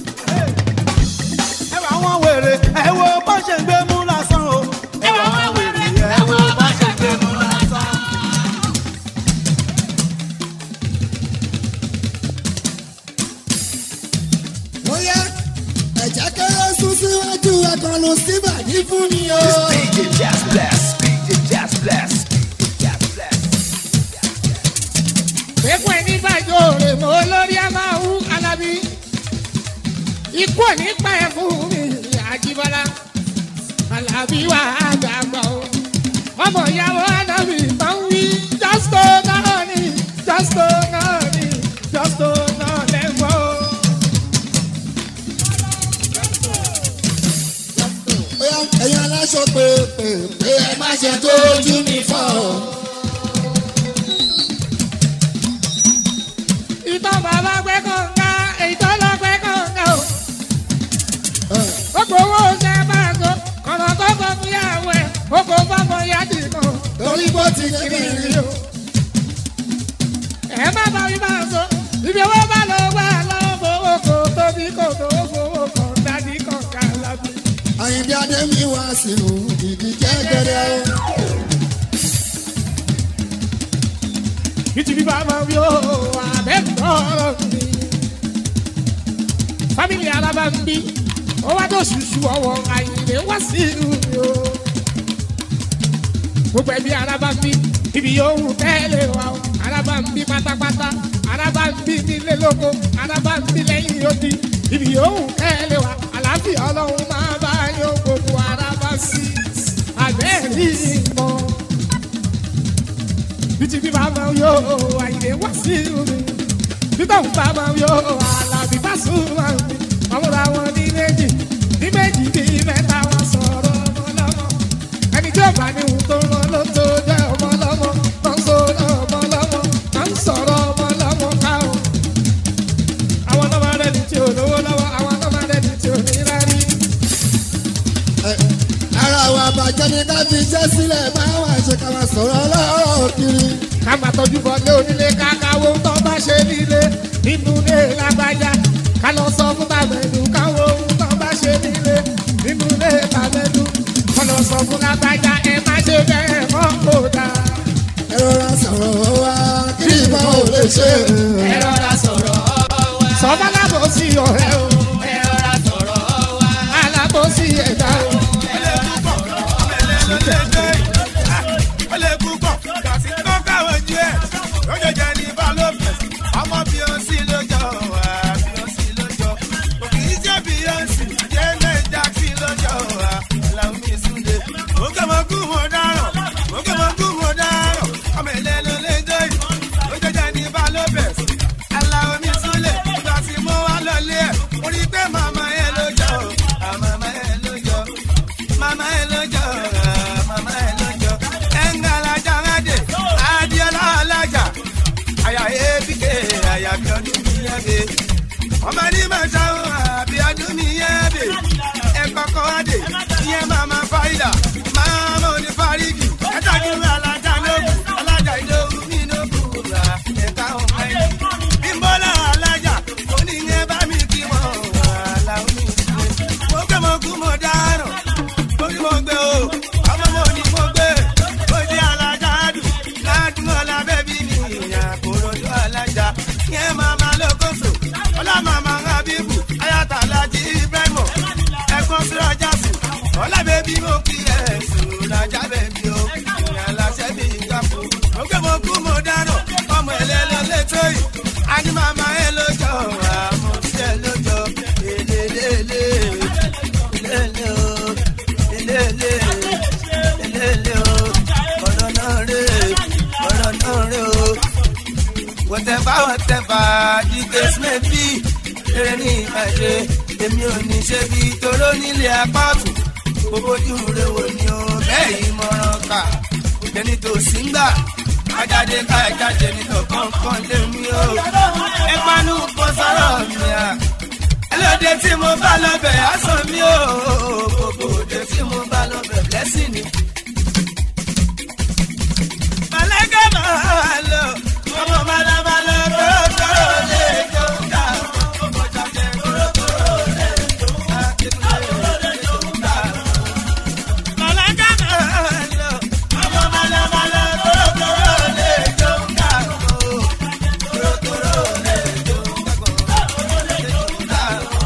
ẹ wà wọn wèrè ẹ wo bó ṣe ń gbé mú lásán o. ẹ wà wọn wèrè ẹ wo bó ṣe ń gbé mú lásán. bóyá ẹ̀jẹ̀ kéré sún síwájú ẹ̀kọ́nù síbàdí fún mi o. DJ Jazz Blast, DJ Jazz Blast, DJ Jazz Blast. pépọ̀ ẹni bàjọ́ rè mọ́ lórí a máa wú alábí. ikú ò ní pa ẹ̀ fún mi àjíbọ́lá. alábí wà á gbàgbọ́ o. ọmọ ìyàwó alábí máa ń wí jọ́sítò náà ni jọ́sítò náà ni jọ́sítò náà lẹ́gbọ́ o. bóyá ẹ̀yin aláṣọ pé pé pé ẹ má ṣe tójú mi fọ́ o. ti kiri kiri o. ẹ má bá mi máa sọ ibi owó bá lọ wá lọ́wọ́ fowó kò tóbi kò tó fowó kan dání kan ká lábẹ́. àyìnbí adémi wá sí o ìdí jẹ́gẹ́dẹ́ o. Ìtì bíbá máa wí ó àbẹ́tọ̀ọ̀rọ̀ mi. Fámìlì alábàmbí, ó wá tó ṣùṣù ọwọ́ àyìnlé wá sí ìlú mi o. Gbogbo ẹbí alábàmbí, ibi yòówù tẹ́lẹ̀ wá o. Alábàmbí pátápátá, alábàmbí nílé lóko, alábàmbí lẹ́yìn odi. Ibi yòówù tẹ́lẹ̀ wá, àlàáfíà ọlọ́run máa bá yóò gbogbo alábàsí. Àbẹ́ẹ̀rí ìmọ̀ bíti bí bá máa yọ àyè wá sí omi bíbá òun bá máa yọ àlàbí bá sùn máa mi àwọn ra wọn ní méjì ní méjì bí mẹ́ta wọn sọ̀rọ̀ ọmọ lọ́mọ ẹni tí ó bá ní ohun tó rán ló tó jẹ́ ọmọ lọ́mọ tó ń sọ̀rọ̀ ọmọ lọ́mọ tó ń sọ̀rọ̀ ọmọ lọ́mọ ká o. àwọn náà máa rẹ́ni tí ò lówó lọ́wọ́ àwọn náà máa rẹ́ni tí ò ní rárí. ara wa bàjẹ́ ní ká fi jẹ́ sílẹ̀ máa wà ṣe ká máa sọ̀rọ̀ ọlọ́rọ̀ kiri. ká máa tọ́jú bọ́lé onílé kákáwó tó bá ṣe nílé nínú ilé lágbájá ká lọ sọ fún tàbẹ̀dù káwó tó bá ṣe nílé nínú ilé tàbẹ̀dù ká lọ sọ fún lágbájá ẹ má ṣe bẹ́ẹ̀ mọ́ kó dáa. ẹ rọra sọ̀rọ̀ wa kí ìbá ò lè ṣe. ẹ rọra sọ̀rọ̀ wá. sọ́mọ́ lábòsí ọ̀rẹ́ o ẹ rọra sọ̀rọ̀ wá. alábòsí ẹ̀dá o. Mama ẹ lójó, ah, mama ẹ lójó mama elojo mama elojo engala jangade adiola alaja aya ebike aya biodun mi yebe ọmọ ní mẹ́ta o àbí ọdún mi yebe ẹkọkọ adé iye mama faida mama oní farigi ẹtọjú alaja lóbu alaja ìdòwú mi lóbu ra ẹka ọmọ ẹni bímbọ́lá alaja oníyẹn bá mi kí wọn wà láwọn mi mo gbé mo kú mo dáràn mo ní mo gbé o ọmọ mo ní mo gbé ó di alájà dùn ládùúgbò lábẹ́ bí mi ìyá kòròdú alájà yẹn màmá lókòso ọlá màmá habibu ayata alájí ibrahimo ẹ̀gbọ́n sírọ̀jà sùn ọlá bẹ́bí mo kí ẹ̀ sùn lájà bẹ́bí o ìyá aláṣẹ bí ìgbàpò mo gbé mo kú mo dáràn ọmọ ẹlẹ́lẹ́ lẹ́tọ́ yìí a ní màmá ẹ lójó àmọ́ sí ẹ lójó lélẹ́lẹ́lẹ́ lélẹ́ o lélẹ́lẹ́ lélẹ́lẹ́ o ọ̀rọ̀ náà rè ọ̀rọ̀ náà rè o. whatever whatever the case may be eré ní ìbàdí èmi ò ní ṣe bí toró nílé apá ọ̀tún gbogbo ojú rẹ wò ni o bẹ́ẹ̀ yìí mọ̀ràn kà ẹni tó sì ń gbà ajáde ká ẹjáde nítọ̀ kọ̀ọ̀kan lé mi o ẹ panu kó sọ̀rọ̀ mi à ẹlòdì tí mo bá lọ́bẹ̀ aṣọ mi ò gbogbo òde tí mo bá lọ́bẹ̀ lẹ́sìn ni. Màlẹ́kẹ́ máa lọ, ọmọ balabala kórókóró lè jó ká. Ọmọ jàjẹ́ kórókóró lè jó ká. Kórókóró lè jó ká. Màlẹ́kẹ́ máa lọ, ọmọ balabala kórókóró lè jó ká. Kórókóró lè jó ká. Kórókóró lè jó ká.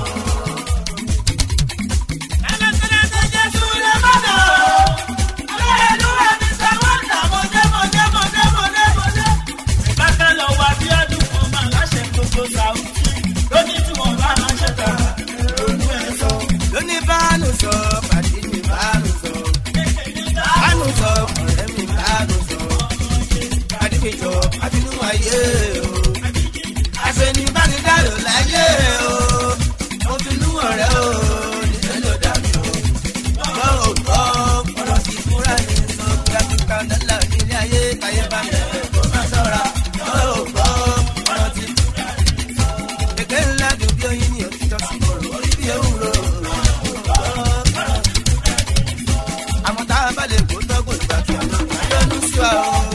lóní báàlù sọ pàdé mi báàlù sọ báàlù sọ ọ̀rẹ́ mi báàlù sọ pàdé mi jọ àbínú ayé o àfẹnì bá ní dàrú láyé o mo fi nú ọ̀rẹ́ o nílẹ̀ ló dàbí o gbọ́ ò gbọ́ ọ̀rọ̀ ti fúnra ní sọ kíákíá dọ́là nílé ayé káyé bá mi rẹ̀ kó má sọ̀ra gbọ́ ò gbọ́ ọ̀rọ̀ ti fúnra èké ńlá dùn bí oyin ní òtítọ́ sí kòrò orí bí ewúro àmọ́ tá a bá lè kó tọ́gbọ̀n ìgbà tó àlọ́ àyọ̀nù sí wa o.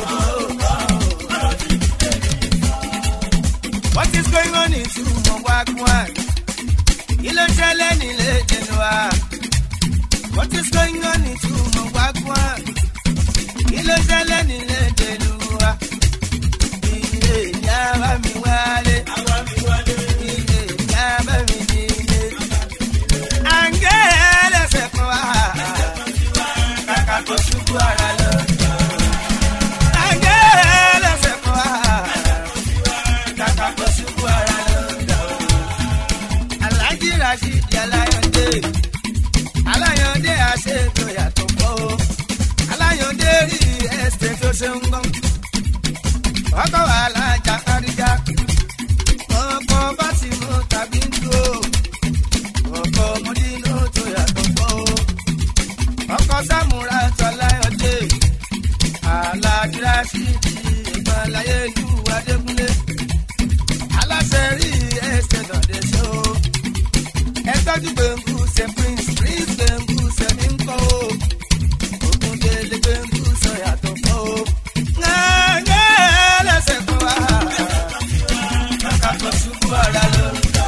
ẹlẹ́ni léde lùwà. Ilé ìyá bá mi wálé. Ilé ìyá bá mi nílé. Àǹgẹ́ ẹlẹ́sẹ̀ kan wá. Kàkà tó ṣubú ara lọ. Àǹgẹ́ ẹlẹ́sẹ̀ kan wá. Kàkà tó ṣubú ara lọ. Alájí Rashid Alayande. Alayande àṣetò yàtọ̀ pọ̀ o. Alayande rí ẹsẹ̀ tó ṣe ń gbọ́n. Ọkọ̀ wà lájà káríjà. Ọkọ̀ bá ti mú tàbí ń dúró. Ọkọ̀ mọ́dínú tó yàtọ̀ pọ̀ o. Ọkọ̀ Sámúra tó Alayande. Alájí Rashid ìgbàláyé ìlú Adékúnlé. Aláṣẹ rí ẹsẹ̀ dọ̀dẹ̀ ṣó ẹ tọ́jú gbẹ̀ngù ṣe prince prince gbẹ̀ngù ṣe mí ń kọ́ o òkun délé gbẹ̀ngù sọ yàtọ̀ kọ́ o. ńgẹ́ lẹ́sẹ̀ kan wá kàkà tó ṣubú ara lọ.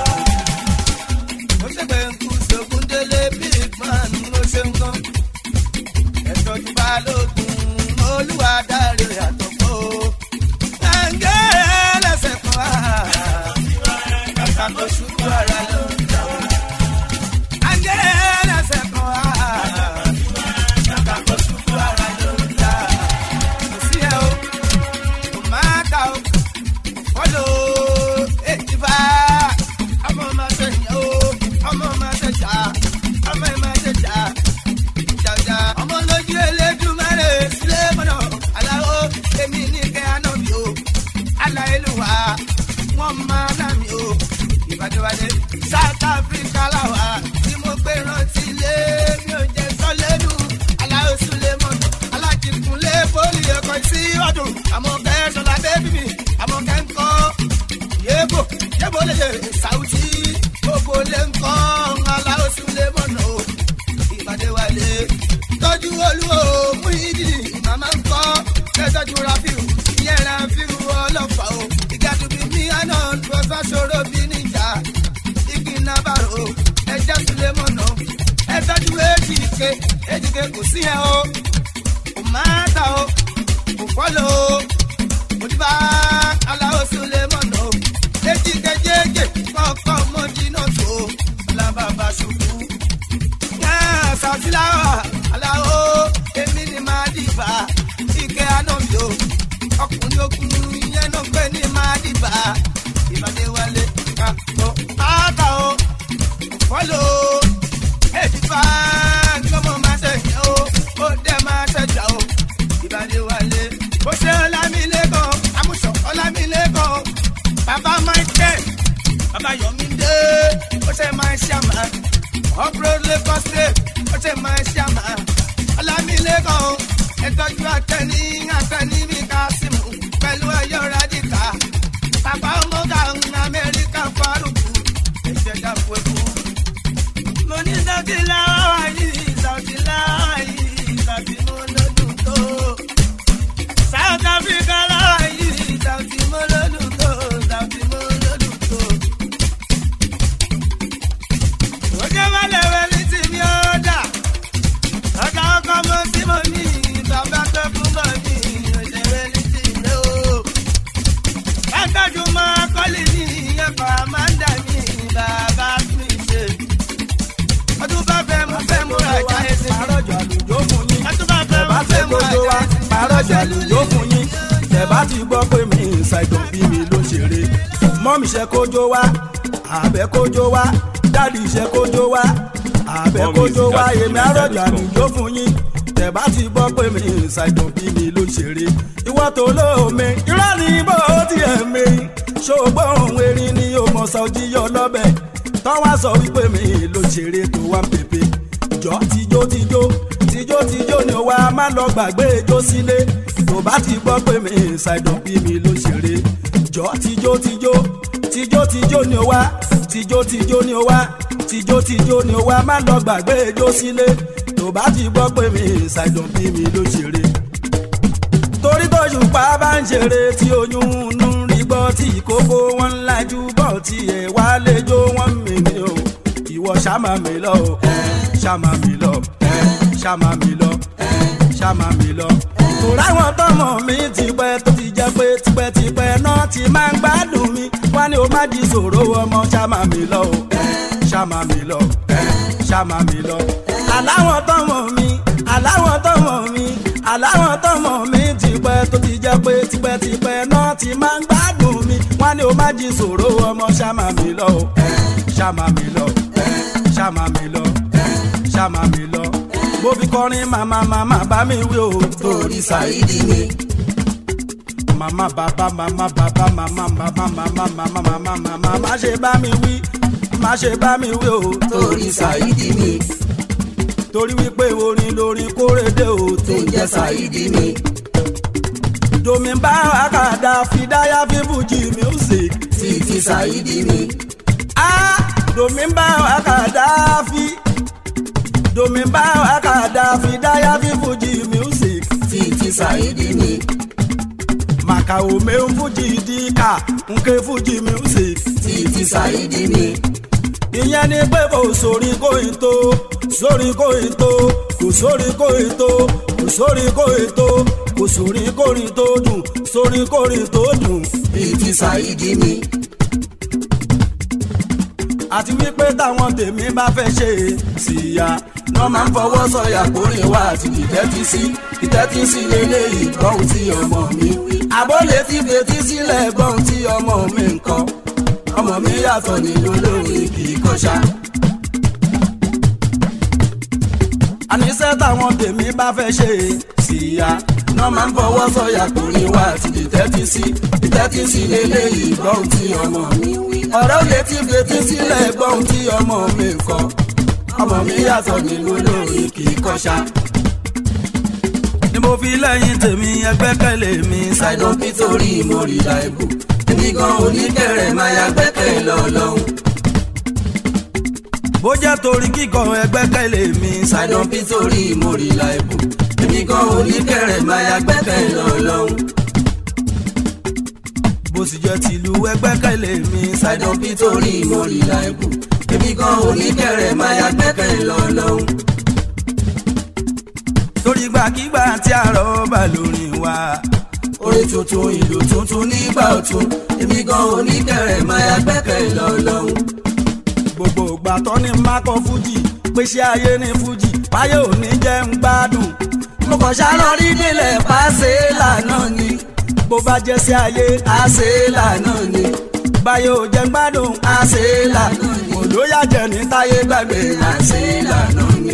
ó ṣe gbẹ̀ngù ṣògùn délé big man ló ṣe ń kọ́. ẹ tọ́jú balógun olúwa dáre yàtọ̀ kọ́ o. ńgẹ́ lẹ́sẹ̀ kan wá kàkà tó ṣubú ara lọ. Wọ́n máa ná mi o ìbàdíwálé south africa làwà tí mo gbé rántí lé mi ò jẹ sọlẹ́nu aláwọ̀ sulemon alájìkúnlé poli ẹ̀kọ́ sí ọdún àmọ́ kẹsàn-án bẹ́bí mi àmọ́ kẹ́ńkọ́ yébò yébò lè ṣe sàwùtì gbogbo lè ń kọ́ aláwọ̀ sulemon o ìbàdíwálé tọ́jú olúwo mú ìdí màmá ń kọ́ kẹ́tọ́jú rafiu ìyẹn rafiu ọlọ́fà o ìgbàdùnmí mi àná lọ́sà ṣòro bí níjà igi nàbàrò ẹja sulemọ̀nà ẹ tọ́jú èjìké èjìké kò sí ẹ o kò má ta o kò fọ́lọ̀ o òdìbà aláwọ̀ sulemọ̀nà o èjìké jẹ́jẹ́ kọ́kọ́ mọ́jì náà tó lábàbà ṣubú. sàtìláwà aláwọ̀ èmi ni máa dìbà ike àná mi o ọkùnrin okùnrin yẹn náà pé ní máa dìbà ìbàdí wálé ká tó áta o fọ́lọ́ èdìbà gbọ́mọ máa ṣẹ̀yìn o ó dẹ̀ máa ṣẹ̀jà o ìbàdí wálé bó ṣe ọlámilẹ́kọ̀ amúṣọ ọlámilẹ́kọ̀ bàbá michael bàbá yọmídé ó ṣe máa ṣàmà uproad lagos state ó ṣe máa ṣàmà ọlámilẹ́kọ̀ ẹ̀tọ́jú àtẹni àtẹni mi ká símù pẹ̀lú ẹ̀yọ́ rádìkà bàbá ọmọdé àwọn amẹ́ríkà fárúkú ìṣẹ̀dá fúeku. mo ní sọ́ọ̀tì láwà yìí sọ́ọ̀tì láwà yìí sọ́ọ̀tì mo lọ́dún tó. south africa láwà yìí sọ́ọ̀tì mo lọ́dún tó sọ́ọ̀tì mo lọ́dún tó. ó jẹ́ wálé wẹ́lí tí mi ó dà. ọjà ọkọ mo tí mo ní bàbá tó fún bọ̀ ní òṣèré ní ti ilé o ẹgbẹ́jú máa kọ́lé ní ẹ̀kọ́ àmàǹdà ní bàbá mi ṣe. ọdún bá fẹ́ mú fẹ́ mú rajà ẹsẹ̀. pàrọ̀jọ̀ àlùjọ fún yín. ọdún bá fẹ́ mú bá fẹ́ fẹ́ mú kojú wa rajà ẹsẹ̀. pàrọ̀jọ̀ àlùjọ fún yín. tẹ̀bá ti gbọ́ pé mi ṣàìdàn bí mi ló ṣeré. mọ́mí ṣe kójó wa àbẹ̀ kójó wa dáàdì ṣe kójó wa àbẹ̀ Mọ́mì kójó wa Zidane èmi Zidane àrọ̀jọ̀ Zidane. àlùjọ fún yín. tẹ̀bá ti gbọ́ pé mi ṣàìdàn bí mi ló ṣeré. ìwọ́ tó lóome irọ́ ni bó tiẹ̀ mi. ṣògbọ́n erin ni yóò mọ̀ sọ́jí yọ lọ́bẹ̀. tọ́wọ́ sọ wípé mi ló ṣeré tó wá ń pèpè jọ tijó tijó tijó tijó ni wa má lọ gbàgbé ijó sílé tó bá ti gbọ́ pé mi ṣàìdàn bí mi ló ṣeré jọ tijó tijó tijó tijó ni wa tijó tijó ni wa tijó tijó ni wa má lọ gbàgbé ijó sílé tó bá ti gbọ́ pé mi ṣàìdàn bí mi ló ṣeré torí tó ṣùpá bá ń ṣeré tí oyún ń rí gbọ́ tí ìkókó wọn ń lajú bọ̀ tí ẹ̀ wá lẹ́jọ́ wọn mi ni o ìwọ ṣàmà mi lọ o ṣàmà mi lọ ṣàmà mi lọ ṣàmà mi lọ kò ráwọn tọmọ mi tipẹ́ tó ti jẹ́ pé tipẹ́tipẹ́ náà ti máa ń gbádùn mi wá ní o má di sòro ọmọ ṣàmà mi lọ o ṣàmà mi lọ ṣàmà mi lọ. aláwọn tọmọ mi aláwọn tọmọ mi aláwọn tọmọ mi tipẹ́ tó ti jẹ́ pé tipẹ́tipẹ́ náà ti máa ń gbádùn mi wá ní o má di sòro ọmọ ṣàmà mi lọ o ṣàmà mi lọ ṣàmà mi lọ ṣàmà mi lọ bó fi kọrin màmá màmá bá mi wí o torí ṣàìdí mi. màmá bàbá màmá bàbá màmá bàbá màmá màmá màmá màmá má ṣe bá mi wí má ṣe bá mi wí o torí ṣàìdí mi. torí wípé orin lórin kórèdè o tó ń jẹ́ ṣàìdí mi. domi bá àkàdá fìdáyà fífújì music títí ṣàìdí mi. ah domi bá àkàdá fi domi bá àkàdá fìdáyà fífújì music títí ṣàìdí mi. màkà òmè ń fújì díkà nke fújì music títí ṣàìdí mi. ìyẹn ni pé kò sórí kóyin tó sórí kóyin tó kò sórí kóyin tó kò sórí kóyin tó kò sórí kórin tó dùn sórí kórin tó dùn títí ṣàìdí mi àti wípé táwọn tèmi bá fẹ́ ṣe síya wọ́n máa ń fọwọ́ sọ̀yà kórè wá àti ìtẹ́tí sí ìtẹ́tí sí lélẹ́yìí gbọ́hùn tí ọmọ mi wí. àbólé ti fetí sílẹ̀ gbọ́hùn tí ọmọ mi ń kọ́ ọmọ mi yàtọ̀ nínú lórí kì í kọ́ṣá. àníṣe táwọn tèmi bá fẹ́ ṣe síya wọ́n máa ń fọwọ́ sọ̀yà kórè wá àti ìtẹ́tí sí ìtẹ́tí sí lélẹ́yìí gbọ́hùn tí ọmọ mi wí. ọ̀rọ̀ lè ti fetí sílẹ̀ gbọ́hùn tí ọmọ mi ń kọ́ ọmọ mi yàtọ̀ nínú lórí kì í kọ́ṣá. ni mo fi lẹ́yìn tèmi ẹgbẹ́kẹ̀lé mi ṣàìdán nítorí mo rí láìbù èmi gan oníkẹ̀rẹ̀ máa ya gbẹ́kẹ̀ lọ́lọ́hún. bó jẹ́ torí kíkọ ẹgbẹ́kẹ̀lé mi ṣàìdán nítorí mo rí láìbù èmi gan oníkẹ̀rẹ̀ máa ya gbẹ́kẹ̀ lọ́lọ́hún. bó sì jẹ́ tìlú ẹgbẹ́kẹ̀lé mi ṣàìdán nítorí mo rí láìbù èmi gan oníkẹ̀rẹ̀ máa ya gbẹ́kẹ̀ lọ́lọ́hún. torí gbàkigbà tí àrọ̀ bá lórí wa. orin tuntun ìlú tuntun nígbà ọ̀tun èmi gan oníkẹ̀rẹ̀ máa ya gbẹ́kẹ̀ lọ́lọ́hún. gbogbo ìgbà tó ní mákọ fújì pèsè ayé ní fújì báyé ò ní jẹ́ ń gbádùn. mo kàn ṣàlọ́ rí nílẹ̀ pàṣẹ lànà ni bó bá jẹ́ sí ayé àṣẹ lànà ni báyé ò jẹ́ ń gbádùn àṣẹ lànà ni olóyàjẹ ní táyé gbàgbé àṣẹ lànà ni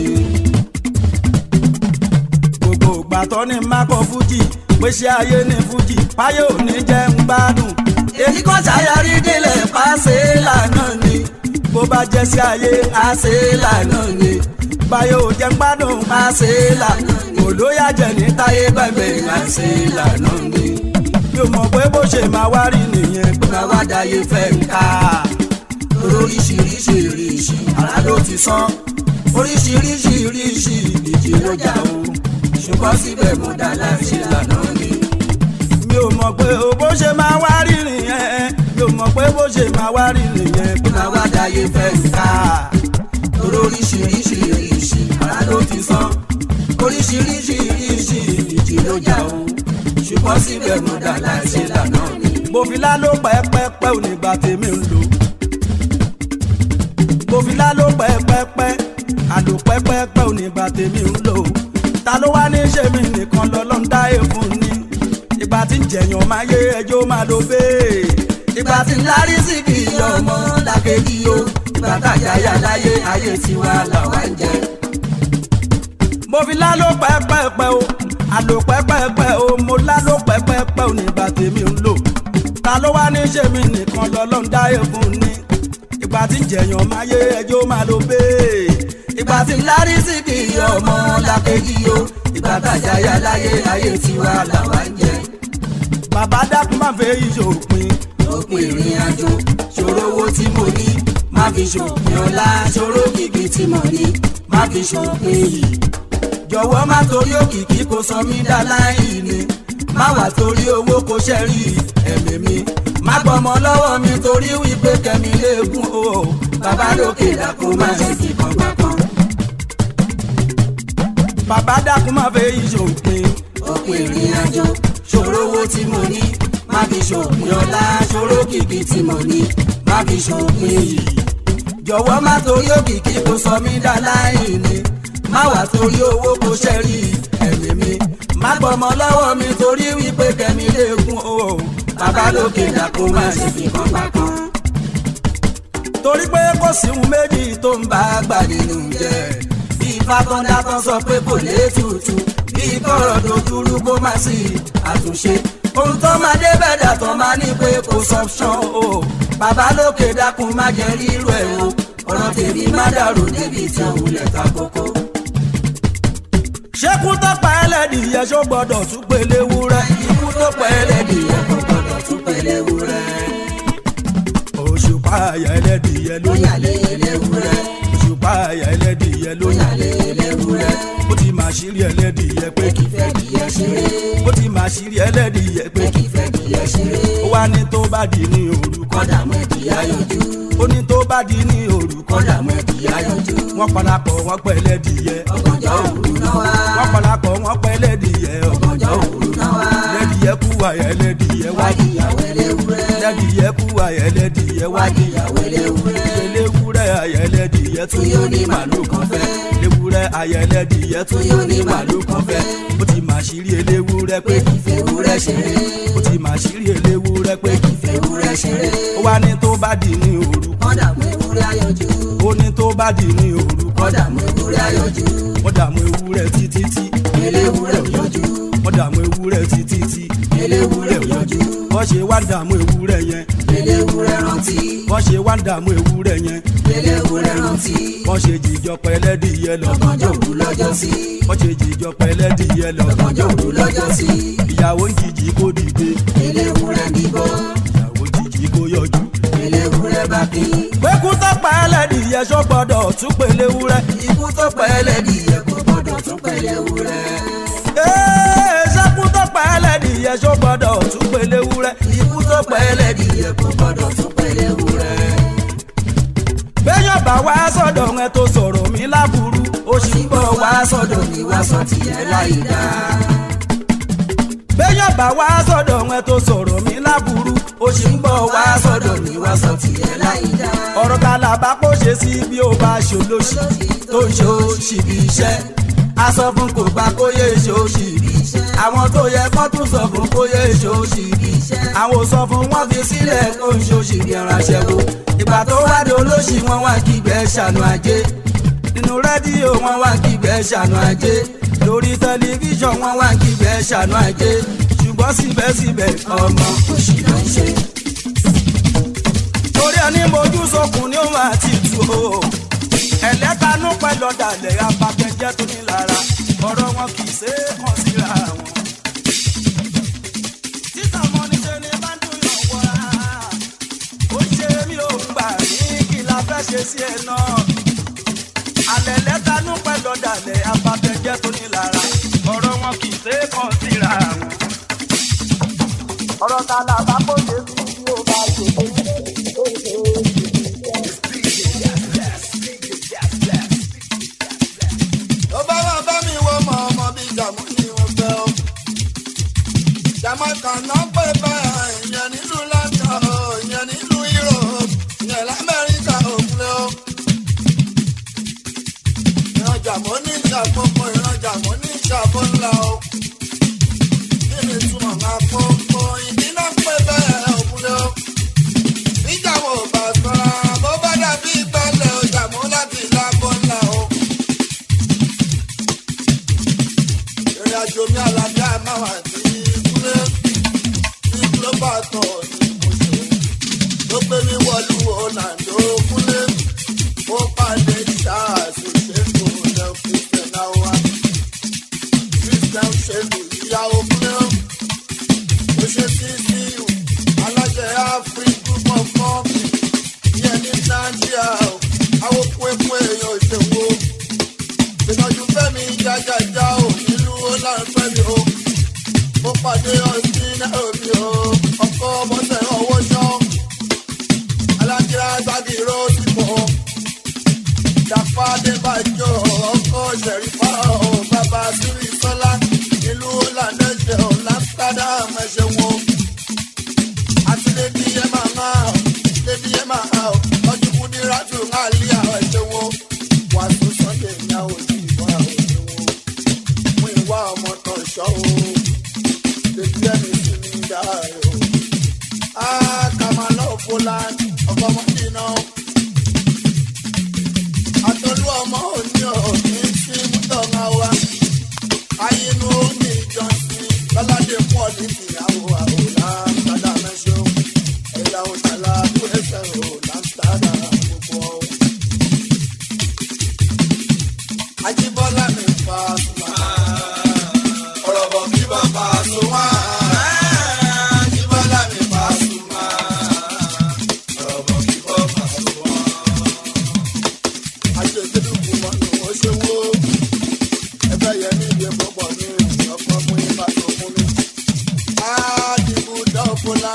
gbogbo ìgbà tó ní mákọ fújì pèsè ayé ní fújì báyé ò ní jẹ́ ń gbádùn. èyí kan ṣàyàrí délẹ̀ pàṣẹ lànà ni bó bá jẹ́ sí ayé àṣẹ lànà ni báyé ò jẹ́ ń gbádùn àṣẹ lànà ni olóyàjẹ ní táyé gbàgbé àṣẹ lànà ni. mi ò mọ̀ pé bó ṣe máa wá rí nìyẹn pé máa wá dáyé fẹ́ ń ká oríṣiríṣi ìrìṣì ara ló ti sán oríṣiríṣi ìrìṣì ìdíje ló jà o ṣùgbọ́n síbẹ̀ mo dá láṣẹ lànà ni. mi ò mọ̀ pé o bó ṣe máa wá rí nìyẹn mi ò mọ̀ pé bó ṣe máa wá rí nìyẹn pé máa wá dáyé fẹ́ ká oríṣiríṣi ìrìṣì ara ló ti sán oríṣiríṣi ìrìṣì ìdíje ló jà o ṣùgbọ́n síbẹ̀ mo dá láṣẹ lànà ni. mo fi lálọ́ pẹ́ẹ́pẹ́ẹ́pẹ́ ò ní gbà tèmi ń lò bòfilá ló pẹ́pẹ́pẹ́ àlò pẹ́pẹ́pẹ́ ò ní bá tèmi ń lò ta ló wá ní ṣe mí nìkan lọ́lọ́ ń dá èèfún ni ìgbà tí ń jẹ̀yàn máa yé ẹjọ́ máa lo bẹ́ẹ̀. ìgbà tí ń lárí sí kì í ọmọ làkejì o ìgbà tájà yà láyé ayé tiwa làwa ń jẹ. bòfilá ló pẹ́pẹ́pẹ́ o àlò pẹ́pẹ́pẹ́ o mo lá ló pẹ́pẹ́pẹ́ ò ní bá tèmi ń lò ta ló wá ní ṣe mí nìkan lọ́lọ́ ń dá èèfún ni ìgbà tí ń jẹ̀yàn máa yé ẹjọ́ máa lo bẹ́ẹ̀. ìgbà tí ń lárí sí kì í ọmọ làkejì o ìgbà tájà yà láyé ayé tiwa làwa ń jẹ. bàbá dákun máa fẹ́ yí ṣòpin. òpin ìrìn àjò ṣòro owó tí mo ní má fi ṣòpin ọlá ṣòro kìkì tí mo ní má fi ṣòpin yìí. jọ̀wọ́ má torí òkìkí kò sọ mí dá láì ní má wà torí owó kò ṣẹ́rí ẹ̀mí mi má gbọmọ lọ́wọ́ mi torí wípé kẹ́mi léegun o bàbá lókè dákun má ṣe fi kàn gbà kan. bàbá dákun má fẹ́ ìṣòpin òpin ìrìn àjò ṣòro owó tí mo ní má fi ṣòpin ọlá ṣòro kìkì tí mo ní má fi ṣòpin yìí jọ̀wọ́ má torí òkìkí kó sọ mí dá láìní má wà torí owó kó ṣẹ́rí ẹ̀mí mi má gbọ́mọ lọ́wọ́ mi torí wípé kẹ́mi lè kún o bàbá lókè dàkún má ṣe fi kan pa kan. torí pé kò sí ohun méjì tó ń bá gbà nínú jẹ bí fákọ́ndá kan sọ pé kò lè tutù bí kọ̀rọ̀ tó dúró kó má sí àtúnṣe ohun tó máa dé bẹ̀dà tó máa ní pé kò sọ́pṣọ́n o bàbá lókè dákun má jẹ́ rírú ẹ̀ o ọ̀rọ̀ tèmi má dàrú débi tí òun lẹ̀ ta kókó. ṣékú tó pa ẹlẹ́dìyẹ ṣó gbọ́dọ̀ tún pélé wúrẹ́. ikú tó pa ẹlẹ́dìyẹ kò gbọ́dọ̀ tún pélé wúrẹ́. òṣùpá àyà ẹlẹ́dìyẹ ló ó yà lé eléwúrẹ́. òṣùpá àyà ẹlẹ́dìyẹ ló ó yà lé eléwúrẹ́. ó ti máa ṣírí ẹlẹ́dìyẹ pé kì í fẹ́ dìyẹ ṣeré. ó ti máa ṣírí ẹlẹ́dìyẹ pé kì í fẹ́ dìyẹ ṣeré. ó wá ní tó bá di ní òru kọ́dà mọ́ ìdíyà yọjú. ó ní tó bá di ní òru kọ́dà mọ́ ìdíyà yọjú. wọ́n parapọ̀ wọ́n pẹ́ ẹlẹ́dìyẹ ọgànjọ́ òru náà wá. wọ́n parapọ̀ wọ́n pẹ́ ẹlẹ́dìyẹ ọgànjọ́ òru náà wá. ẹlẹ́dìyẹ kú àyà ẹlẹ́dìyẹ wá wádìyàwó eléwúrẹ́. ẹlẹ́dìyẹ kú àyà ẹlẹ́dìyẹ wá wádìyàwó eléwúrẹ́. eléwúrẹ́ àyà ẹlẹ́dìyẹ tún yóò ní màlúù kan fẹ́. eléwúrẹ́ àyà ẹlẹ́dìyẹ tún yóò ní màlúù kan fẹ́. ó ti máa ṣírí eléwúrẹ́ pé kì í fẹ́ ewúrẹ́ ṣeré. ó ti máa ṣírí eléwúrẹ́ pé kì í fẹ́ ewúrẹ́ ṣeré. ó wá ní tó bá di ní òru kọ́dà mọ́ ewúrẹ́ ayọ̀jú. ó ní tó bá di ní òru kọ́dà mọ́ ewúrẹ́ ayọ̀jú. wọ́n dààmú ewúrẹ́ títí tí eléwúrẹ́ ò yọjú. wọ́n dààmú ewúrẹ́ títí tí eléwúrẹ́ ò yọjú. wọ́n ṣe wá ń dààmú ewúrẹ́ yẹn eléwúrẹ́ rántí. wọ́n ṣe wá ń dààmú ewúrẹ́ yẹn eléwúrẹ́ rántí. wọ́n ṣe jìjọ pẹ́lẹ́dìyẹ lọ ọgànjọ́ òru lọ́jọ́ sí. wọ́n ṣe jìjọ pẹ́lẹ́dìyẹ lọ ọgànjọ́ òru lọ́jọ́ sí. ìyàwó ń jìjì kó dìde eléwúrẹ́ bíbọ́. ìyàwó ń jìjì kó yọjú. eléwúrẹ́ bá kí. pékú tó pa ẹlẹ́dìyẹ ṣó gbọ́dọ̀ tún pèlè wúrẹ́. ikú tó pa ẹlẹ́dìyẹ kò gbọ́dọ̀ tún pèlè wúrẹ́. Ee, ṣẹ́kú tó pa ẹlẹ́dìyẹ ṣó gbọ́dọ̀ tún pèlè wúrẹ́. ikú tó pa ẹlẹ́dìyẹ kò gbọ́dọ̀ tún pèlè wúrẹ́. béèyàn bá wá sọ̀dọ̀ ẹ tó sọ̀rọ̀ mi láburú ó sì ń bọ̀ wá sọ̀dọ̀ mi wá sọ tìyẹ láì dáa. béèyàn bá wá sọ̀dọ̀ ẹ tó sọ̀rọ̀ mi láburú ó sì ń bọ̀ wá sọ̀dọ̀ mi mi wá sọ tìyẹ láì dáa. ọ̀rọ̀ kàlàbà kò ṣe sí bí ó bá ṣòlóṣì tó ń ṣòṣì bí iṣẹ́ a sọ fún kò gbà kó yé ṣòṣì bí iṣẹ́ àwọn tó yẹ kó tún sọ fún kó yé ṣòṣì bí iṣẹ́ àwọn ò sọ fún wọn fi sílẹ̀ kó ń ṣòṣì bí ẹranṣẹ́ wo ìgbà tó wá di olóṣì wọn wá kígbẹ́ ṣàánú ajé nínú rédíò wọn wá kígbẹ́ ṣàánú ajé lórí tẹlifíṣàn wọn wá kígbẹ́ ṣàánú ajé ṣùgbọ́n síbẹ̀síbẹ̀ ọmọ òṣì ló ń ṣe torí ẹni mojú sọkùn ni ó máa ti tu o ẹlẹ́tanú pẹ̀lú ọ̀dàlẹ̀ abakẹ́jẹ́ tó ní lára ọ̀rọ̀ wọn kì í ṣe é kàn síra wọn. títà mọ́ ní ṣe ni bá ń dùn yàn wọ́ra ó ṣe mí ò ń gbà ní kí la fẹ́ ṣe sí ẹ náà. alẹ́ lẹ́tanú pẹ̀lú ọ̀dàlẹ̀ abakẹ́jẹ́ tó ní lára ọ̀rọ̀ wọn kì í ṣe é kàn síra wọn. ọ̀rọ̀ ta la bá kó ṣe sí bí ó bá ṣe é. tó bá wà bá mi wọ ọmọ ọmọ bíi jàmú ni wọ́n fẹ́ o. jamaica náà pè bẹ́ẹ̀ ìyẹn nílùú london o ìyẹn nílùú europe ìyẹn lamẹ́ríkà òkúlẹ̀ o. ìran jàmọ́ ní ìṣàkóso ìran jàmọ́ ní ìṣàkó ńlá o. kí ni túmọ̀ máa kókó ìdí náà pè bẹ́ẹ̀ òkúlẹ̀ o. ìjàmọ̀ ò bá sọ̀rọ̀ bó bá dàbí ìgbàlẹ̀ o jàmọ́ láti ìlàkó ńlá o. ìrìn àjò mi àlàáfíà máa wà ní kúlé ní global tour ní mọ̀ṣọ́ ló gbé mi wọlú ọ̀nàdó kúlé ó pàdé charles ṣètò ilẹ̀ christian awa christian ṣètò ìyàwó kúlé ó ṣe tcu aláṣẹ afri group of company ìyẹn ní nàìjíríà àwọn kúẹ̀kú èèyàn ìṣèwò ìtọ́jú fẹ́mi jájájá ò nílùú ọlọ́ọ̀fẹ́mi o mo pàdé ọtí náà mi o ọkọ bọ́sẹ̀ ọwọ́ ṣọ́ alájírá ságìrò ti mọ̀ jàpá débàjọ́ ọkọ ṣẹ̀rífà ọ̀ bàbá sírí sọ́lá nílùú ọ̀làdá ẹ ṣeun o àti lady emma máa ọ lady emma máa ọ ọdún kú ní rádùn náà lé àwọn ẹ ṣeun o wàásù sunday ní àwọn òbí ìwà ẹ ṣeun o mú ìwà ọmọ tán ṣọ́ o lady emma sì ní dáa rẹ o. Ah, Kamala Poland, ọkọ ọmọ dínà. Àtọ́lú ọmọ òní òní sí Mútọ́lá wa. Ayinú ní ìjọsìn lọ́ládé pọ̀ ní ìyàwó àwòrán Sádà Mẹ́sàn. Ẹ̀yà òtàlá tó ẹsẹ̀ rò láńtàdà gbogbo ọ̀. Ajíbọ́lá mi fa sùnmọ́. Ọ̀rọ̀ bọ̀ kí bàbá sùnmọ́. Ajíbọ́lá mi fa sùnmọ́. Ọ̀rọ̀ bọ̀ kí bàbá sùnmọ́. Àṣetẹ́lùkù mọ́ ni wọ́n ṣe wó. Ẹgbẹ́ yẹn ní ìdí pọ̀pọ̀ ní ọ̀pọ̀ fún yín bá tó fún mi. Ádìbò dọ́ọ̀bọ̀lá.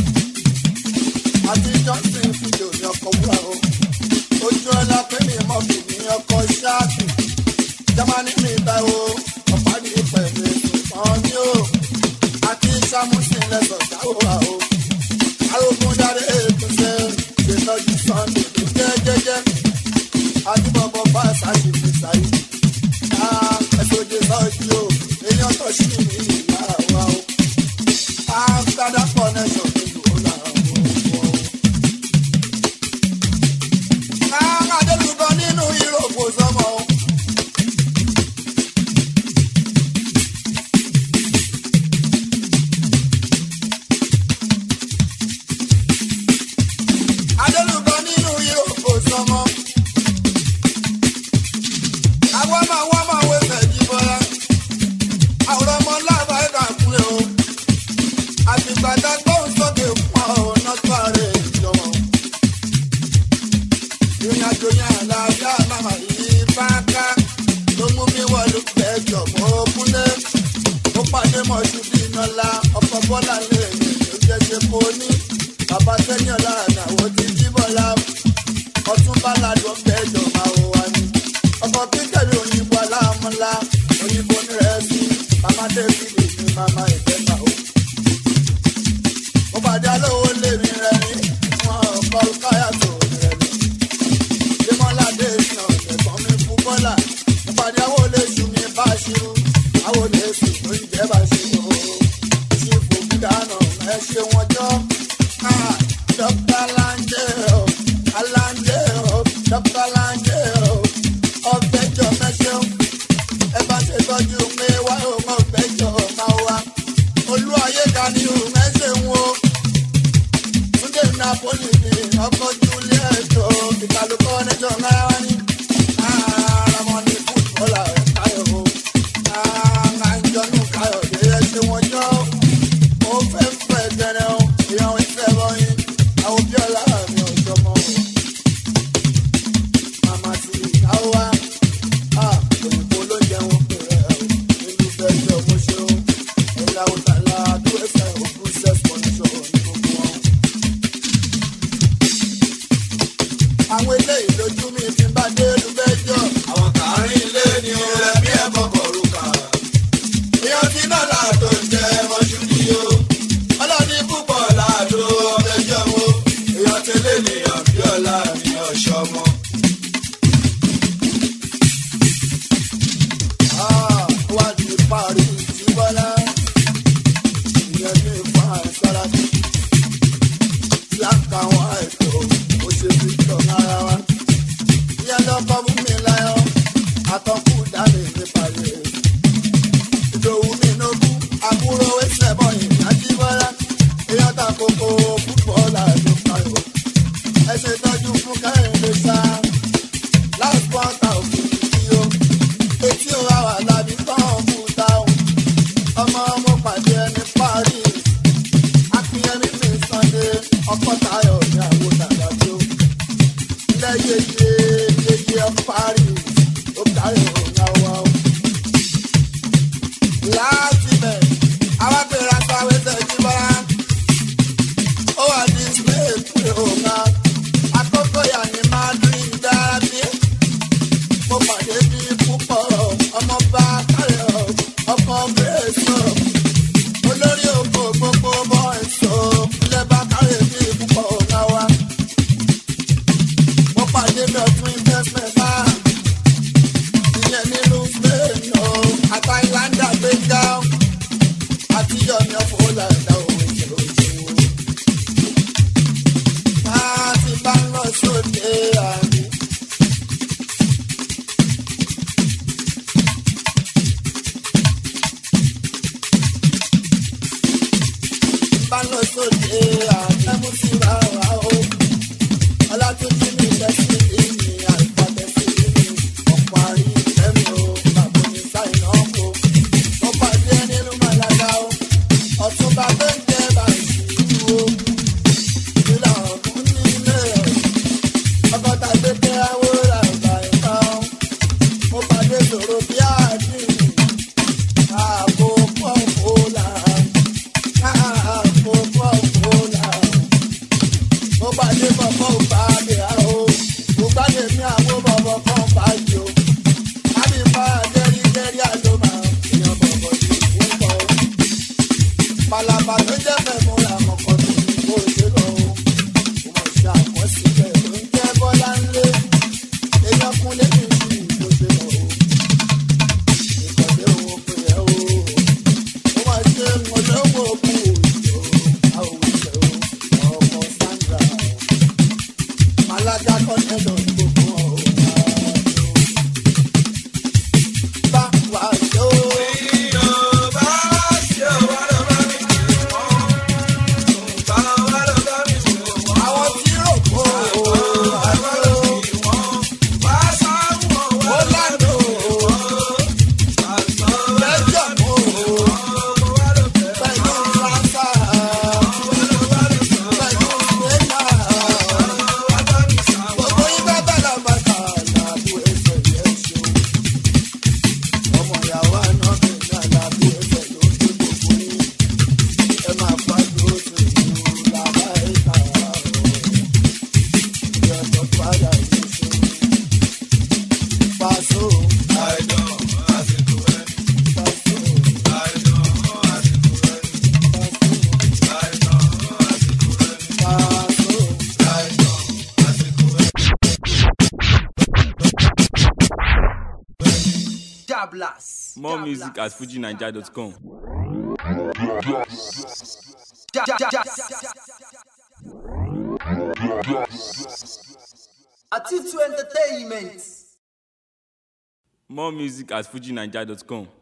Àti Johnson fìdí òní ọkọ̀ wúrà o. Ojú ọlá pé mi mọ̀ kì ní ọkọ̀ ṣáàkì. Jámánì mi bá o. Ọ̀pá ní pẹ̀lú ìtàn ní o. Àti Sámúsìn lẹ́sọ̀ dáwọ́ o. Arógún dáre ètùsẹ̀ ṣètọ́jú Sunday tó jẹ́ jẹ́jẹ́. Adúbọ̀bọ̀ bá ṣáṣì fi ṣàyè. Ẹ̀sọ́jẹ́ sọ́jú o. Èèyàn tó ṣì ní ìlà wa o. Amsterdam connection ní ìlú làwọn o. Adélùbọ nínú Yúróòpù sọmọ o. Adélùbọ nínú Yúróòpù sọmọ. Àwọn máa wá máa wé fẹ̀jí bọ́lá. Àwòrán ọmọ láàbà ẹ̀ka kúlẹ̀ o. Àtìgbàdá gbóhùn sókè fún ọ náà tó ààrẹ ìjọba o ìrìnàjò yẹn àlàáfíà màmá yìí bá ká ló mú mi wọlé pẹjọ mọ kúnlé ó pàdé mọṣú bí nọlá ọkọ bọlá lè ní oúnjẹ ṣe kó ní bàbá sẹyìn ọlá àdáwọ ti jí bọlá ọtún bá ládùn pẹjọ máa wọ wá ní ọkọ kíkẹrì òyìnbó aláàmúlá òyìnbó nírẹsì màmá débìlì ní màmá ìfẹsà o mo pàdé alówó lèmi rẹ ní wọn kọ káyà tó rẹ ní démọ́ládé iná ẹ̀gbọ́n mi fún bọ́là ìpàdé àwọn olóṣù mi bá ṣirú àwọn olóṣù tó ń jẹ́ bá ṣirú ṣe fòkú dáná ẹ ṣe wọn jọ dókítà láńjẹ o aláńjẹ o dókítà láńjẹ o ọgbẹjọ mẹsàn ẹ bá ṣe tọ́jú mi wá òun ọgbẹjọ máa wá olú ayé ká ní òun ẹ ṣe wọn túnde napoli ni ọkọ juliet o ìkàlùkọ nẹjọ náírà ní aramọni fútbọlà káyọ o àjọnù káyọ dé ẹsẹ wọn jọ ó fẹ́ fẹ́ gẹ́rẹ́ o ìyàwó ìfẹ́ bọyìn àwọn bíọ́lá mi ò jọmọ o màmá ti ìyàwó wa òyìnbó ló jẹun pèrè o nínú fẹ́ jọ mo ṣe o ẹ̀yà òtàlá àdúrà ẹ̀fẹ̀ òkú sẹ́sì pọ̀nìṣọ̀ ní gbogbo wọn àwọn eléyìí lójú mi fi lóde àtẹ́mú sí ra wa o. ọlátúnjí mi lẹ́sí ìní àìfàbẹ́sí ìní ọ̀pọ̀ àrí ìfẹ́mi o bàbá mi sáìnà kó. mo pàdé nínú màlága o ọ̀túnba tó ń jẹ́ bàṣírù o. ìlà ọ̀gbun nílé ẹ̀ ọgọ́ta gbẹgbẹ́ awúrà ìgbà ẹ̀ka o. mo pàdé sọ̀rọ̀ bí àdìrí ààbò pọ̀npọ̀ là ààbò pọ̀npọ̀ là mo pàdé bọ̀bọ̀ bá mi à o mo pàdé mi àwọn bọ̀bọ̀ kan bá yìí o láti bá dẹ́rí dẹ́rí àlọ́mà èèyàn bọ̀bọ̀ yìí ń bọ̀ o palaba ló jẹ́ mẹ́mú ra mọ̀kọ́ tó ní kó ṣe lọ o mo mọ̀ ṣe àkọsílẹ̀ tó ń jẹ́ bọ́lá ńlẹ̀ èèyàn kúnlé mi sí kó ṣe lọ o ìkọ̀lé owó pé ẹ o mo máa ṣe mọ̀lẹ́wọ̀ kú òjò àwọn òṣèlú ọmọ sandra malaga kọ́nẹ́lọ̀ gbogbo ọ̀hún bá wà ṣó. àwọn tí rò kó àlọ́ ó lánàá lẹ́jọ̀ mọ́ pẹ̀lú fáfá pẹ̀lú fẹ́lá gbogbo ibà bàlá bàtà làbú ẹsẹ̀ yẹn ṣe ọmọ ìyàwó àná bẹ̀rẹ̀ àlàbú ẹsẹ̀ ló ń gbé gbogbo yín ẹ máa pàdé oṣù ìlú làbá ẹ̀ka ọ̀rọ̀ ìyọ̀tọ̀ padà yìí ṣe pàṣẹ. Jablas. More music at fujinaija.com. Ja- ja- ja- Atitu Entertainment. More music at fujinaija.com.